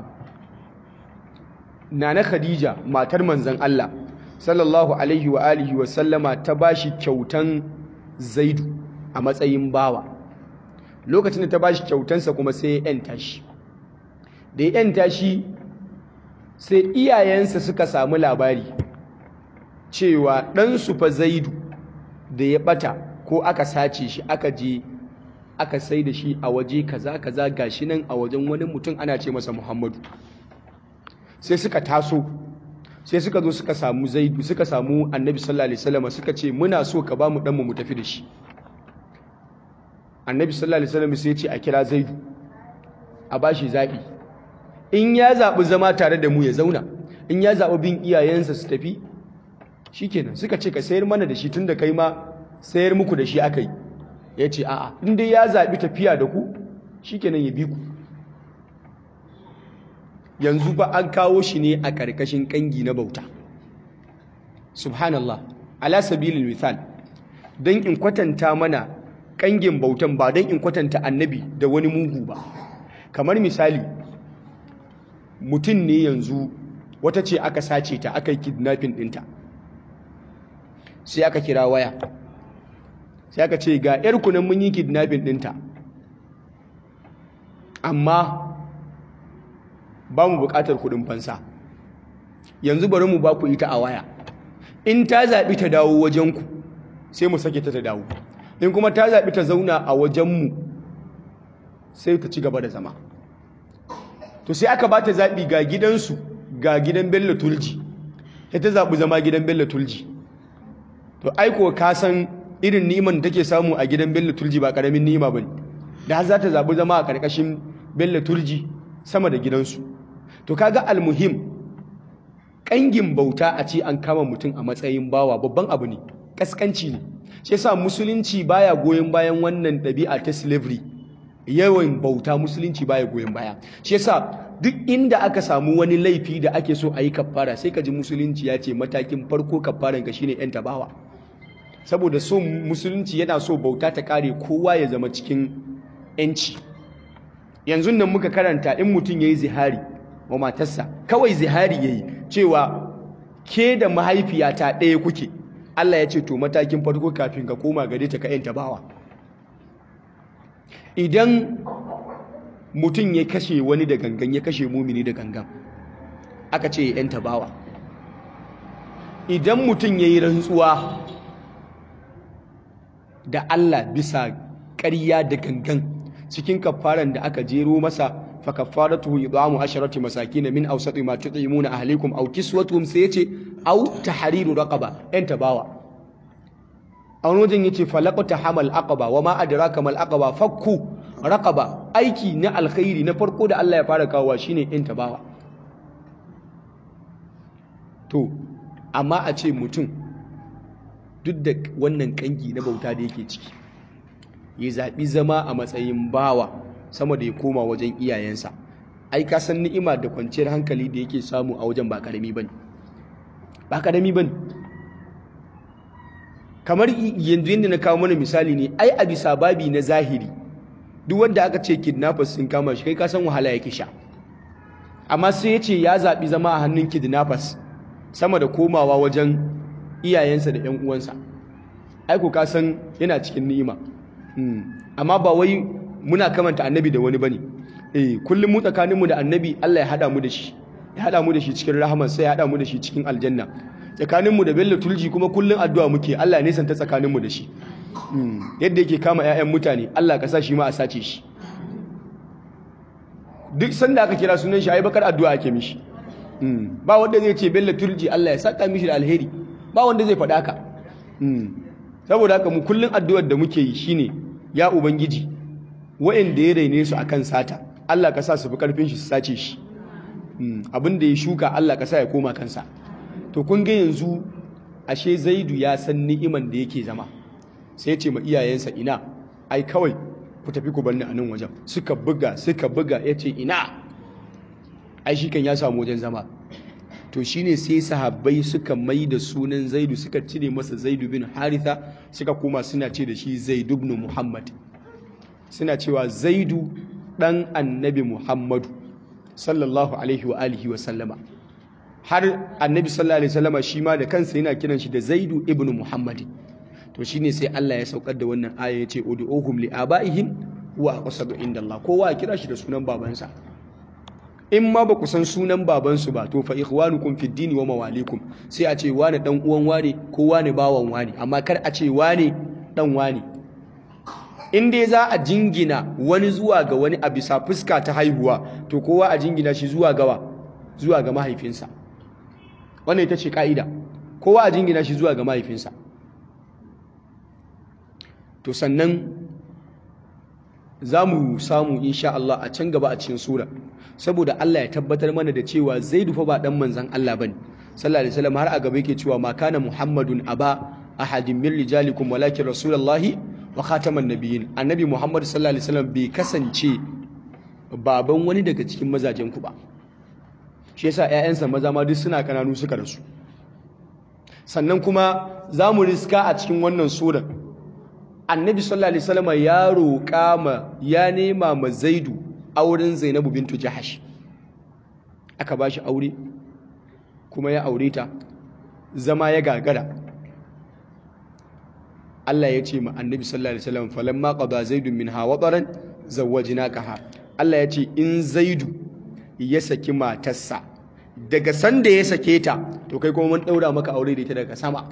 Nana Khadija matar manzon Allah sallallahu alaihi wa alihi wa sallama ta bashi kyautan Zaidu a matsayin bawa lokacin da ta bashi kyautansa kuma sai ya yanta shi da ya yanta shi sai iyayensa suka samu labari cewa ɗansu fa Zaidu da ya ɓata ko aka sace shi aka je aka sai da shi a waje kaza kaza gashi nan a wajen wani mutum ana ce masa Muhammadu sai suka taso sai suka zo suka samu zaidu suka samu annabi sallallahu alaihi wasallam suka ce muna so ka ba mu dan mu tafi da shi annabi sallallahu alaihi wasallam sai ya ce a kira zaidu a bashi zabi in ya zabi zama tare da mu ya zauna in ya zabi bin iyayensa su tafi shikenan suka ce ka sayar mana da shi tunda kai ma sayar muku da shi akai ya ce a'a in dai ya zabi tafiya da ku shikenan ya bi ku yanzu ba an kawo shi ne a ƙarƙashin ƙangi na bauta subhanallah ala sabilil misal don in kwatanta mana ƙangin bautan ba don in kwatanta annabi da wani mugu ba kamar misali mutum ne yanzu wata ce aka sace ta aka yi kidnapping ɗinta sai aka kira waya sai aka ce ga 'yar kunan mun yi kidnapping ɗinta amma ba mu buƙatar kuɗin fansa yanzu bari mu ba ku ita a waya in ta zaɓi ta dawo wajenku sai mu sake ta ta dawo in kuma ta zaɓi ta zauna a wajenmu sai ta ci gaba da zama to sai aka ba ta zaɓi ga gidansu ga gidan bello tulji sai ta zaɓi zama gidan bello tulji to aiko ka san irin niman da take samu a gidan bello tulji ba ƙaramin nima ba ne da har za ta zaɓi zama a ƙarƙashin bello tulji sama da gidansu to kaga almuhim kangin bauta a ce an kama mutum a matsayin bawa babban abu ne kaskanci ne shi yasa musulunci baya goyon bayan wannan ɗabi'a ta slavery yawan bauta musulunci baya goyon baya shi yasa duk inda aka samu wani laifi da ake so a yi kafara sai ka ji musulunci ya ce matakin farko kafaran ka shine yan tabawa saboda so musulunci yana so bauta ta kare kowa ya zama cikin yanci yanzu nan muka karanta in mutum ya yi zihari wa matarsa kawai zihari ya yi cewa ke da mahaifiyata ɗaya kuke Allah ya ce to matakin farko kafin ka koma gare ta ka yanta bawa idan mutum ya kashe wani da gangan ya kashe mumini da gangan aka ce ya yanta bawa idan mutum ya yi rantsuwa da Allah bisa ƙarya da gangan cikin kafaran da aka jero masa fa kafaratuhu idhamu asharati masakin min awsati ma tut'imuna ahlikum aw kiswatuhum sai yace aw tahriru raqaba yan tabawa a wani wajen yace falaqata hamal aqaba wa ma adraka mal aqaba fakku raqaba aiki na alkhairi na farko da Allah ya fara kawo shine yan tabawa to amma a ce mutum duk da wannan kangi na bauta da yake ciki ya zaɓi zama a matsayin bawa sama da ya koma wajen iyayensa ai ka san ni'ima da kwanciyar hankali da yake samu a wajen ba karami bane ba karami bane kamar yanzu yadda na kawo mana misali ne ai a bisa babi na zahiri duk wanda aka ce kidnappers sun kama shi kai ka san wahala yake sha amma sai ya ce ya zaɓi zama a hannun kidnappers sama da komawa wajen iyayensa da 'yan uwansa aiko ka san yana cikin ni'ima amma ba wai muna kamanta annabi da wani bane eh kullum mu tsakaninmu da annabi Allah ya hada mu da shi ya hada mu da shi cikin rahama sai ya hada mu da shi cikin aljanna tsakaninmu da bello tulji kuma kullum addu'a muke Allah ne santa tsakaninmu da shi yadda yake kama 'ya'yan mutane Allah ka sa shi ma a sace shi duk sanda aka kira sunan shi ai bakar addu'a ake mishi ba wanda zai ce bello turji Allah ya saka mishi da alheri ba wanda zai faɗa ka saboda haka mu kullun addu'ar da muke yi shine ya ubangiji wa'anda ya raine su akan sata Allah ka sa su fi karfin shi su sace shi abin da ya shuka Allah ka sa ya koma kansa to kun ga yanzu ashe Zaidu ya san ni'iman da yake zama sai ya ce ma iyayensa ina ai kawai ku tafi ku banni a nan wajen suka buga suka buga ya ce ina ai shi kan ya samu wajen zama to shine sai sahabbai suka mai da sunan zaidu suka cire masa zaidu bin haritha suka koma suna ce da shi zaidu ibn muhammad suna cewa zaidu dan annabi muhammadu sallallahu alaihi wa alihi wa sallama har annabi sallallahu alaihi wa sallama shi ma da kansa yana kiran shi da zaidu ibn muhammadin to shine sai Allah ya saukar da wannan aya yace ud'uhum li abaihim wa aqsadu inda Allah kowa ya kira shi da sunan babansa in ma ba ku san sunan babansu ba to fa ikhwanukum fid dini wa mawalikum sai a ce wani dan uwan wane ko wani bawan wani amma kar a ce wani dan wani in dai za a jingina wani zuwa ga wani a bisa fuska ta haihuwa to kowa a jingina shi zuwa gawa zuwa ga mahaifinsa wannan ita ce ka'ida kowa a jingina shi zuwa ga mahaifinsa to sannan za mu samu insha Allah a can gaba a cikin sura saboda Allah ya tabbatar mana da cewa Zaidu fa ba dan manzon Allah bane sallallahu alaihi wasallam har a gaba yake cewa ma kana Muhammadun aba ahadin min rijalikum walakin rasulullahi wa khataman nabiyyin annabi Muhammad sallallahu alaihi wasallam bai kasance baban wani daga cikin mazajen ku ba shi yasa ƴaƴansa maza ma duk suna kananu suka rasu sannan kuma za mu riska a cikin wannan surar annabi sallallahu alaihi wasallam ya roƙa ma ya nema ma zaidu auren zainabu bintu jahash aka ba shi aure kuma ya aure ta zama ya gagara Allah ya ce ma annabi sallallahu alaihi wasallam falamma qada zaidun minha wataran zawwajnakaha Allah ya ce in zaidu ya saki matarsa daga sanda ya sake ta to kai kuma mun daura maka aure da ita daga sama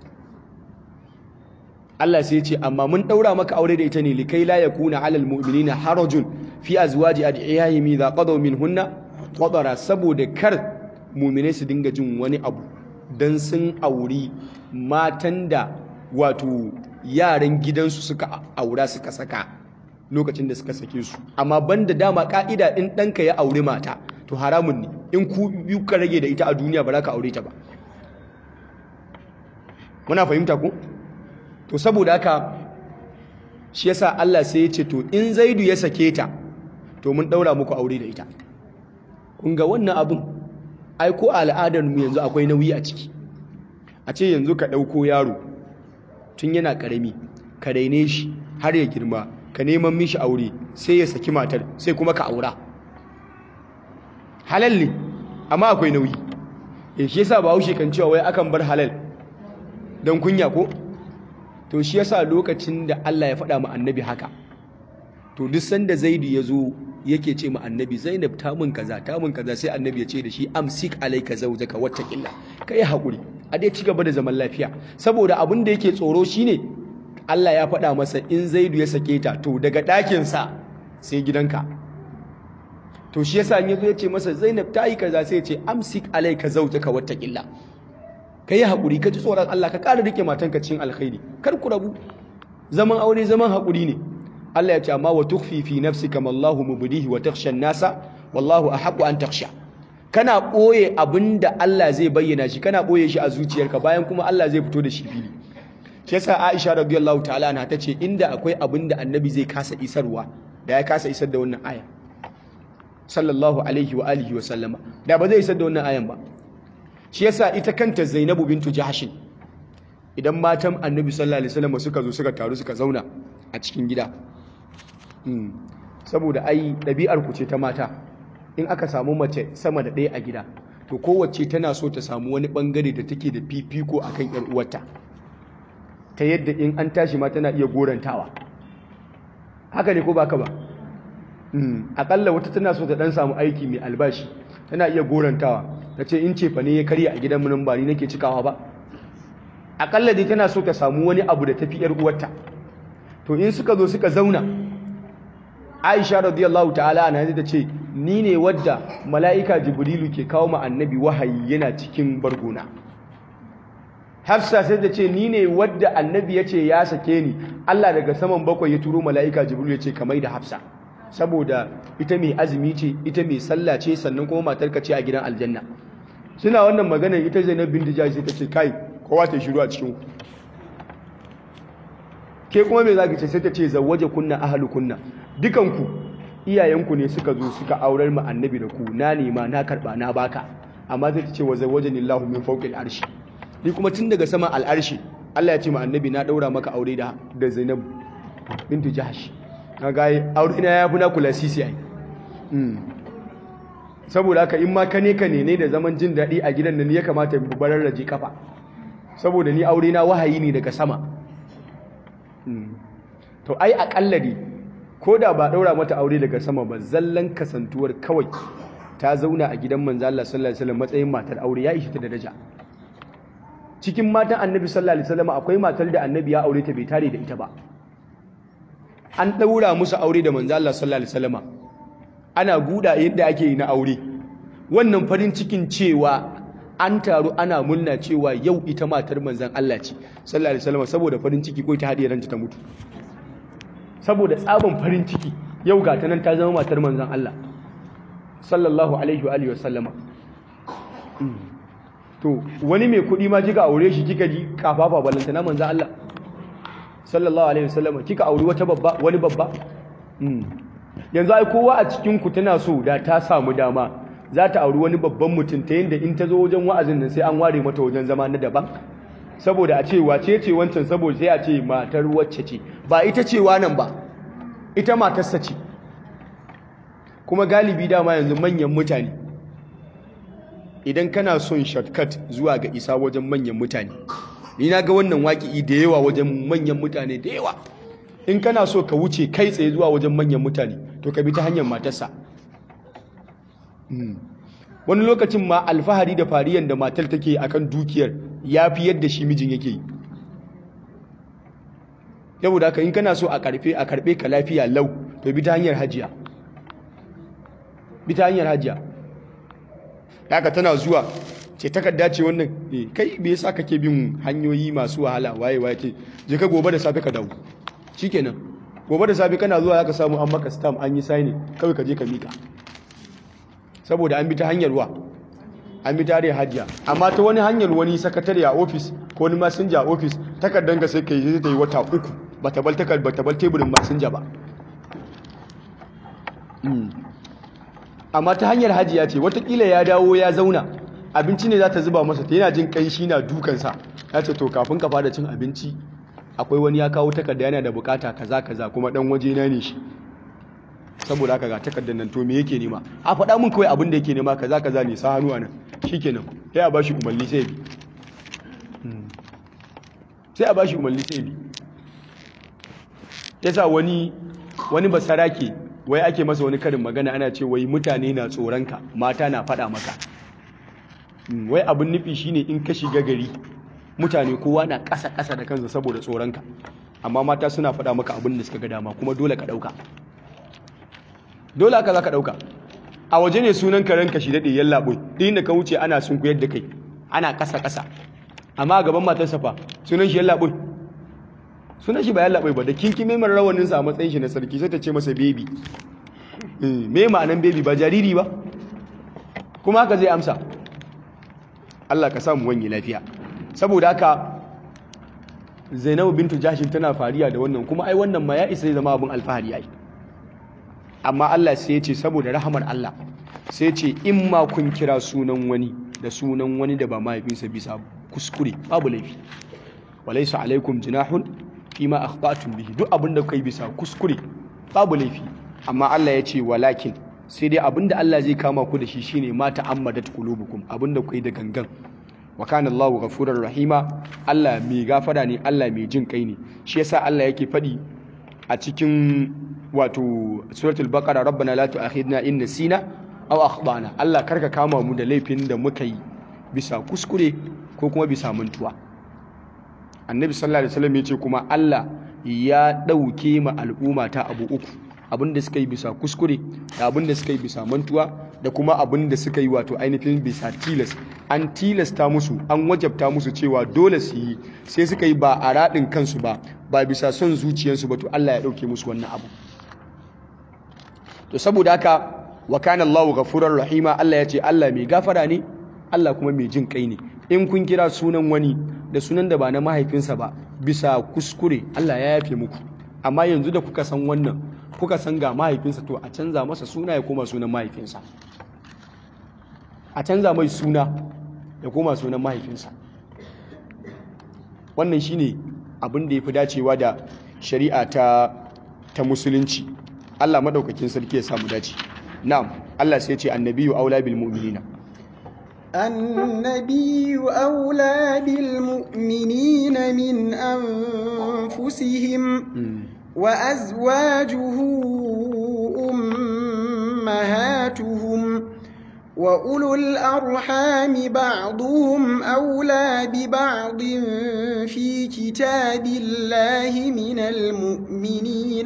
Allah sai ce amma mun daura maka aure da ita ne likai la yakuna alal mu'minina harajun fi azwaji ad'iyahim idha qadaw minhunna qadara saboda kar mu'mine su dinga jin wani abu dan sun auri matan da wato yaran gidansu suka aura suka saka lokacin da suka sake su amma banda dama ka'ida in ɗanka ya aure mata to haramun ne in ku biyu ka rage da ita a duniya ba za ka aure ta ba muna fahimta ku to saboda haka shi yasa Allah sai ya ce to in Zaidu ya sake ta to mun daura muku aure da ita kun ga wannan abun ai ko al'adar mu yanzu akwai nauyi a ciki a ce yanzu ka dauko yaro tun yana karami ka raine shi har ya girma ka neman mishi aure sai ya saki matar sai kuma ka aura halal ne amma akwai nauyi eh shi yasa Bahaushe kan cewa wai akan bar halal dan kunya ko to shi yasa lokacin da Allah ya faɗa ma annabi haka to duk sanda Zaidu ya zo yake ce ma annabi Zainab ta mun kaza ta mun kaza sai annabi ya ce da shi amsik alayka zawjaka wattaqilla kai hakuri a dai ci gaba da zaman lafiya saboda abin da yake tsoro shine Allah ya faɗa masa in Zaidu ya sake ta to daga ɗakin sa sai gidanka to shi yasa in yazo ya ce masa Zainab ta yi kaza sai ya ce amsik alayka zawjaka wattaqilla ka yi haƙuri ka ji tsoron Allah ka ƙara rike matanka cikin alkhairi kar ku rabu zaman aure zaman haƙuri ne Allah ya ce amma wa tukhfi fi nafsika ma Allahu mubdihi wa takhsha an-nasa wallahu ahqqu an takhsha kana boye abinda Allah zai bayyana shi kana boye shi a zuciyarka bayan kuma Allah zai fito da shi fili shi yasa Aisha radiyallahu ta'ala anha tace inda akwai abinda annabi zai kasa isarwa da ya kasa isar da wannan aya sallallahu alaihi wa alihi wa sallama da ba zai isar da wannan ayan ba shi yasa ita kanta Zainabu bintu Jahshin idan matan annabi sallallahu alaihi wasallam suka zo suka taru suka zauna a cikin gida saboda ai ɗabi'ar ku ce ta mata in aka samu mace sama da ɗaya a gida to kowace tana so ta samu wani ɓangare da take da fifiko a kan ‘yar uwarta ta yadda in an tashi ma tana iya gorantawa haka ne ko ba ka ba aƙalla wata tana so ta ɗan samu aiki mai albashi tana iya gorantawa ta ce in ce fa ne ya karya a gidan munin ba ni nake cikawa ba aƙalla dai tana so ta samu wani abu da tafi ‘yar uwarta to in suka zo suka zauna aisha radiyallahu ta'ala ana ta ce ni ne wadda mala'ika jibrilu ke kawo ma annabi wahayi yana cikin bargona hafsa sai ta ce ni ne wadda annabi ya ce ya sake ni allah daga saman bakwai ya turo mala'ika jibrilu ya ce kamai da hafsa saboda ita mai azumi ce ita mai sallah ce sannan kuma matarka ce a gidan aljanna suna wannan maganar ita zainab bin dijaj sai ta ce kai kowa ta shiru a cikin ke kuma me zaki ce sai ta ce zawwaje kunna ahlu kunna dukanku iyayenku ne suka zo suka aurar mu annabi da ku na nema na karba na baka amma zai ce wa zawwajani Allahu min fawqil arshi ni kuma tun daga saman al'arshi Allah ya ce ma annabi na daura maka aure da da Zainab bintu Jahsh kaga aure na yafi na kula sisi ai saboda haka in ma kane ka ne ne da zaman jin daɗi a gidan nan ya kamata in barar raji kafa saboda ni aure na wahayi ne daga sama to ai akalla ne ko da ba ɗaura mata aure daga sama ba zallan kasantuwar kawai ta zauna a gidan manzo Allah sallallahu alaihi wasallam matsayin matar aure ya ishi ta daraja cikin matan annabi sallallahu alaihi wasallam akwai matar da annabi ya aure ta bai tare da ita ba an ɗaura musu aure da manzo Allah sallallahu alaihi wasallam ana guda yadda ake yi na aure wannan farin cikin cewa an taru ana murna cewa yau ita matar manzon Allah ce sallallahu alaihi wasallam saboda farin ciki ko ta hadiye ranta ta mutu saboda tsabon farin ciki yau ga ta nan ta zama matar manzan Allah sallallahu alaihi wa sallama to wani mai kuɗi ma kika aure shi kika ji kafafa balanta na manzan Allah sallallahu alaihi wa sallama kika aure wata babba wani babba yanzu ai kowa a cikin ku tana so da ta samu dama za ta auri wani babban mutum ta yadda in ta zo wajen wa'azin nan sai an ware mata wajen zama na daban saboda a ce wace ce wancan saboda sai a ce matar wacce ce ba ita ce nan ba ita matarsa ce kuma galibi dama yanzu manyan mutane idan kana son shortcut zuwa ga isa wajen manyan mutane ni na ga wannan waƙi da yawa wajen manyan mutane da yawa in kana so ka wuce kai tsaye zuwa wajen manyan mutane to ka bi ta hanyar matarsa wani lokacin ma alfahari da fariyan da matar take akan dukiyar ya fi yadda shi mijin yake yi saboda haka in kana so a karfe a karbe ka lafiya lau to bi ta hanyar hajiya bi ta hanyar hajiya haka tana zuwa ce takarda ce wannan eh kai me yasa kake bin hanyoyi masu wahala waye waye ce je ka gobe da safe ka dawo shikenan gobe da safe kana zuwa zaka samu an maka stamp an yi signing kawai ka je ka mika saboda an bi ta hanyar wa an bi tare hajiya amma ta wani hanyar wani sakatare a ofis ko wani masinja a ofis takardar ga sai ka yi ta yi wata uku ba ta bal takard ba ta bal teburin masinja ba amma ta hanyar hajiya ce watakila ya dawo ya zauna abinci ne za ta zuba masa ta yana jin kanshi na dukansa ya ce to kafin ka fara cin abinci akwai wani ya kawo takarda yana da bukata kaza kaza kuma dan waje na ne shi saboda haka ga takardar nan to me yake nema a faɗa mun kawai abin da yake nema kaza kaza ne sa hannu anan shikenan sai a bashi umarni sai bi sai a bashi umarni sai bi yasa wani wani basarake wai ake masa wani karin magana ana ce wai mutane na tsoronka mata na faɗa maka wai abin nufi shine in ka shiga gari mutane kowa na ƙasa ƙasa da kansa saboda tsoronka amma mata suna faɗa maka abin da suka ga dama kuma dole ka ɗauka dole aka za ka ɗauka a waje ne sunan karen ka shi daɗe yan laɓoi duk inda ka wuce ana sun kuyar da kai ana ƙasa ƙasa amma a gaban matarsa fa sunan shi yan laɓoi sunan shi ba yan laɓoi ba da kinkime mara rawaninsa a matsayin shi na sarki sai ta ce masa bebi me ma'anan bebi ba jariri ba kuma haka zai amsa Allah ka samu wani lafiya saboda haka Zainabu bintu Jashin tana fariya da wannan kuma ai wannan ma ya isa zai zama abin alfahari ai amma Allah sai ya ce saboda rahamar Allah sai ce in ma kun kira sunan wani da sunan wani da ba mahaifinsa bisa kuskure babu laifi walaysa alaikum junahun fima akhtatum bihi duk abinda kai bisa kuskure babu laifi amma Allah ya ce walakin sai dai abinda Allah zai kama ku da shi shine ma ta'ammadat qulubukum abinda kai da gangan wa kana Allahu ghafurur rahima Allah mai gafara ne Allah mai jin kai ne shi yasa Allah yake faɗi a cikin wato suratul baqara rabbana la tu'akhidna in nasina aw akhtana Allah karka kama mu da laifin da muka yi bisa kuskure ko kuma bisa mantuwa annabi sallallahu alaihi wasallam yace kuma Allah ya dauke ma al'umma ta abu uku abinda suka yi bisa kuskure da abinda suka yi bisa mantuwa da kuma abinda suka yi wato ainihin bisa tilas an tilasta musu an wajabta musu cewa dole su yi sai suka yi ba a raɗin kansu ba ba bisa son zuciyarsu ba to Allah ya ɗauke musu wannan abu to saboda haka wa kana Allahu ghafurur rahima Allah ya ce Allah mai gafara ne Allah kuma mai jin kai ne in kun kira sunan wani da sunan da ba na mahaifinsa ba bisa kuskure Allah ya yafe muku amma yanzu da kuka san wannan kuka san ga mahaifinsa to a canza masa suna ya koma sunan mahaifinsa a canza mai suna ya koma sunan mahaifinsa wannan shine abin da ya fi dacewa da shari'a ta ta musulunci Allah madaukakin sarki ya samu dace na'am Allah sai ya ce annabiyu aula bil mu'minina النبي أولى بالمؤمنين من أنفسهم وأزواجه أمهاتهم وأولو الأرحام بعضهم أولى ببعض في كتاب الله من المؤمنين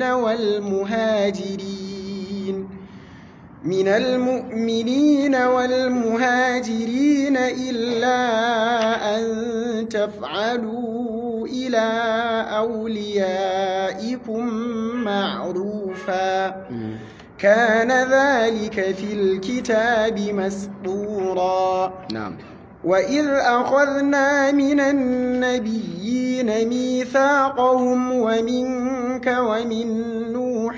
والمهاجرين من المؤمنين والمهاجرين إلا أن تفعلوا إلى أوليائكم معروفا كان ذلك في الكتاب مسطورا نعم وإذ أخذنا من النبيين ميثاقهم ومنك ومن نوح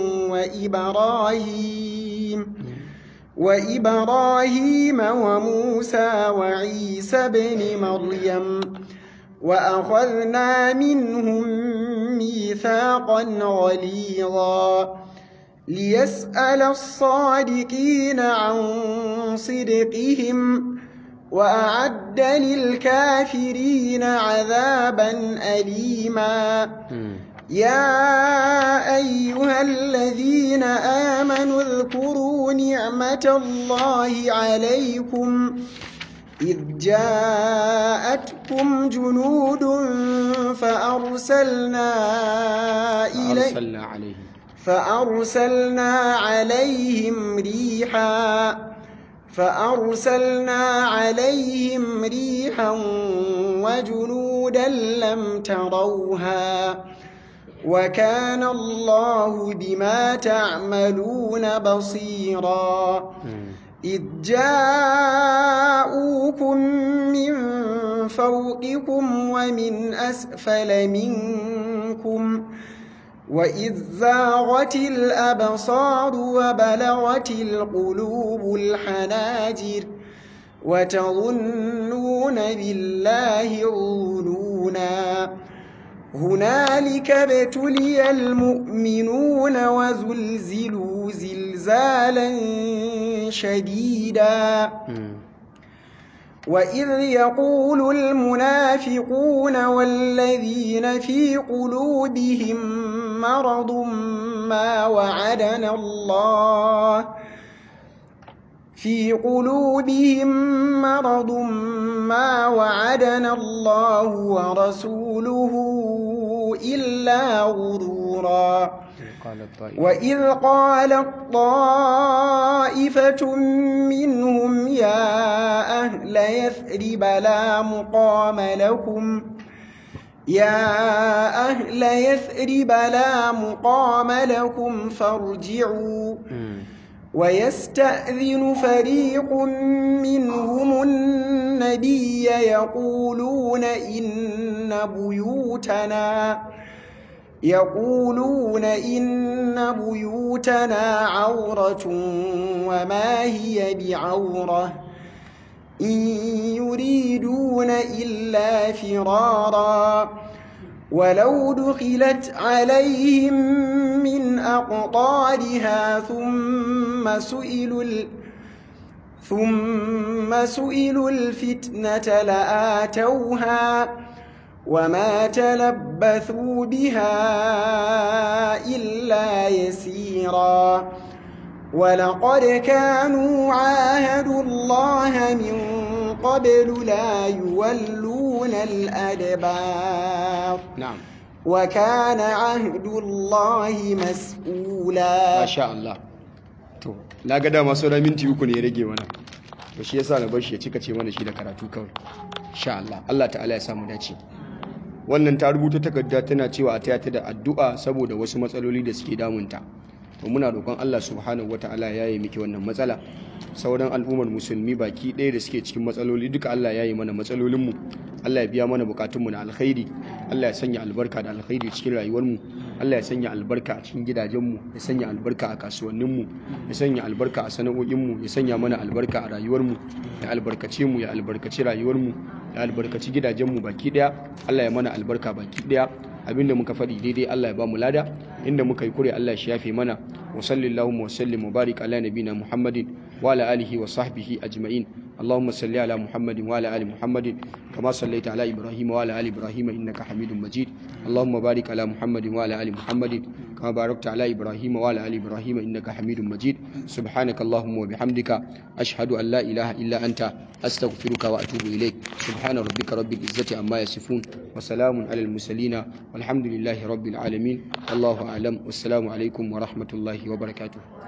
وإبراهيم وإبراهيم وموسى وعيسى بن مريم وأخذنا منهم ميثاقا غليظا ليسأل الصادقين عن صدقهم وأعد للكافرين عذابا أليما يا أيها الذين آمنوا اذكروا نعمة الله عليكم إذ جاءتكم جنود فأرسلنا إليه أرسلنا عليهم فأرسلنا عليهم ريحا فأرسلنا عليهم ريحا وجنودا لم تروها وكان الله بما تعملون بصيرا إذ جاءوكم من فوقكم ومن أسفل منكم وإذ زاغت الأبصار وبلغت القلوب الحناجر وتظنون بالله الظنونا هنالك ابتلي المؤمنون وزلزلوا زلزالا شديدا وإذ يقول المنافقون والذين في قلوبهم مرض ما وعدنا الله في قلوبهم مرض ما وعدنا الله ورسوله إلا غرورا وإذ قالت طائفة منهم يا أهل يثرب لا مقام لكم يا أهل يثرب لا مقام لكم فارجعوا ويستأذن فريق منهم النبي يقولون إن بيوتنا يقولون إن بيوتنا عورة وما هي بعورة إن يريدون إلا فرارا ولو دخلت عليهم من أقطارها ثم سئلوا ثم سئلوا الفتنة لآتوها وما تلبثوا بها إلا يسيرا ولقد كانوا عاهدوا الله من قبل لا يولون الأدبار na'am وكان عهد الله مسؤولا masha Allah to na ga dama sauran minti uku ne ya rage mana to shi yasa na bar shi ya cika ce mana shi da karatu kawai insha Allah Allah ta'ala ya samu dace wannan ta rubuta takarda tana cewa a taya ta da addu'a saboda wasu matsaloli da suke damunta to muna roƙon Allah subhanahu wata'ala ya yi miki wannan matsala sauran al'ummar musulmi baki ɗaya da suke cikin matsaloli duka Allah ya yi mana matsalolinmu Allah ya biya mana bukatunmu na alkhairi Allah ya sanya albarka da alkhairi cikin rayuwarmu Allah ya sanya albarka a cikin gidajenmu ya sanya albarka a kasuwanninmu ya sanya albarka a sana'o'inmu ya sanya mana albarka a rayuwarmu ya albarkace mu ya albarkaci rayuwarmu ya albarkaci gidajenmu baki ɗaya Allah ya mana albarka baki ɗaya abinda muka faɗi daidai Allah ya ba mu lada inda muka yi kure Allah shi yafe mana wa sallallahu wa sallim wa barik ala nabina Muhammadin wa ala alihi wa sahbihi ajma'in اللهم صل على محمد وعلى ال محمد كما صليت على ابراهيم وعلى ال ابراهيم انك حميد مجيد اللهم بارك على محمد وعلى ال محمد كما باركت على ابراهيم وعلى ال ابراهيم انك حميد مجيد سبحانك اللهم وبحمدك اشهد ان لا اله الا انت استغفرك واتوب اليك سبحان ربك رب العزه عما يصفون وسلام على المرسلين والحمد لله رب العالمين والله اعلم والسلام عليكم ورحمه الله وبركاته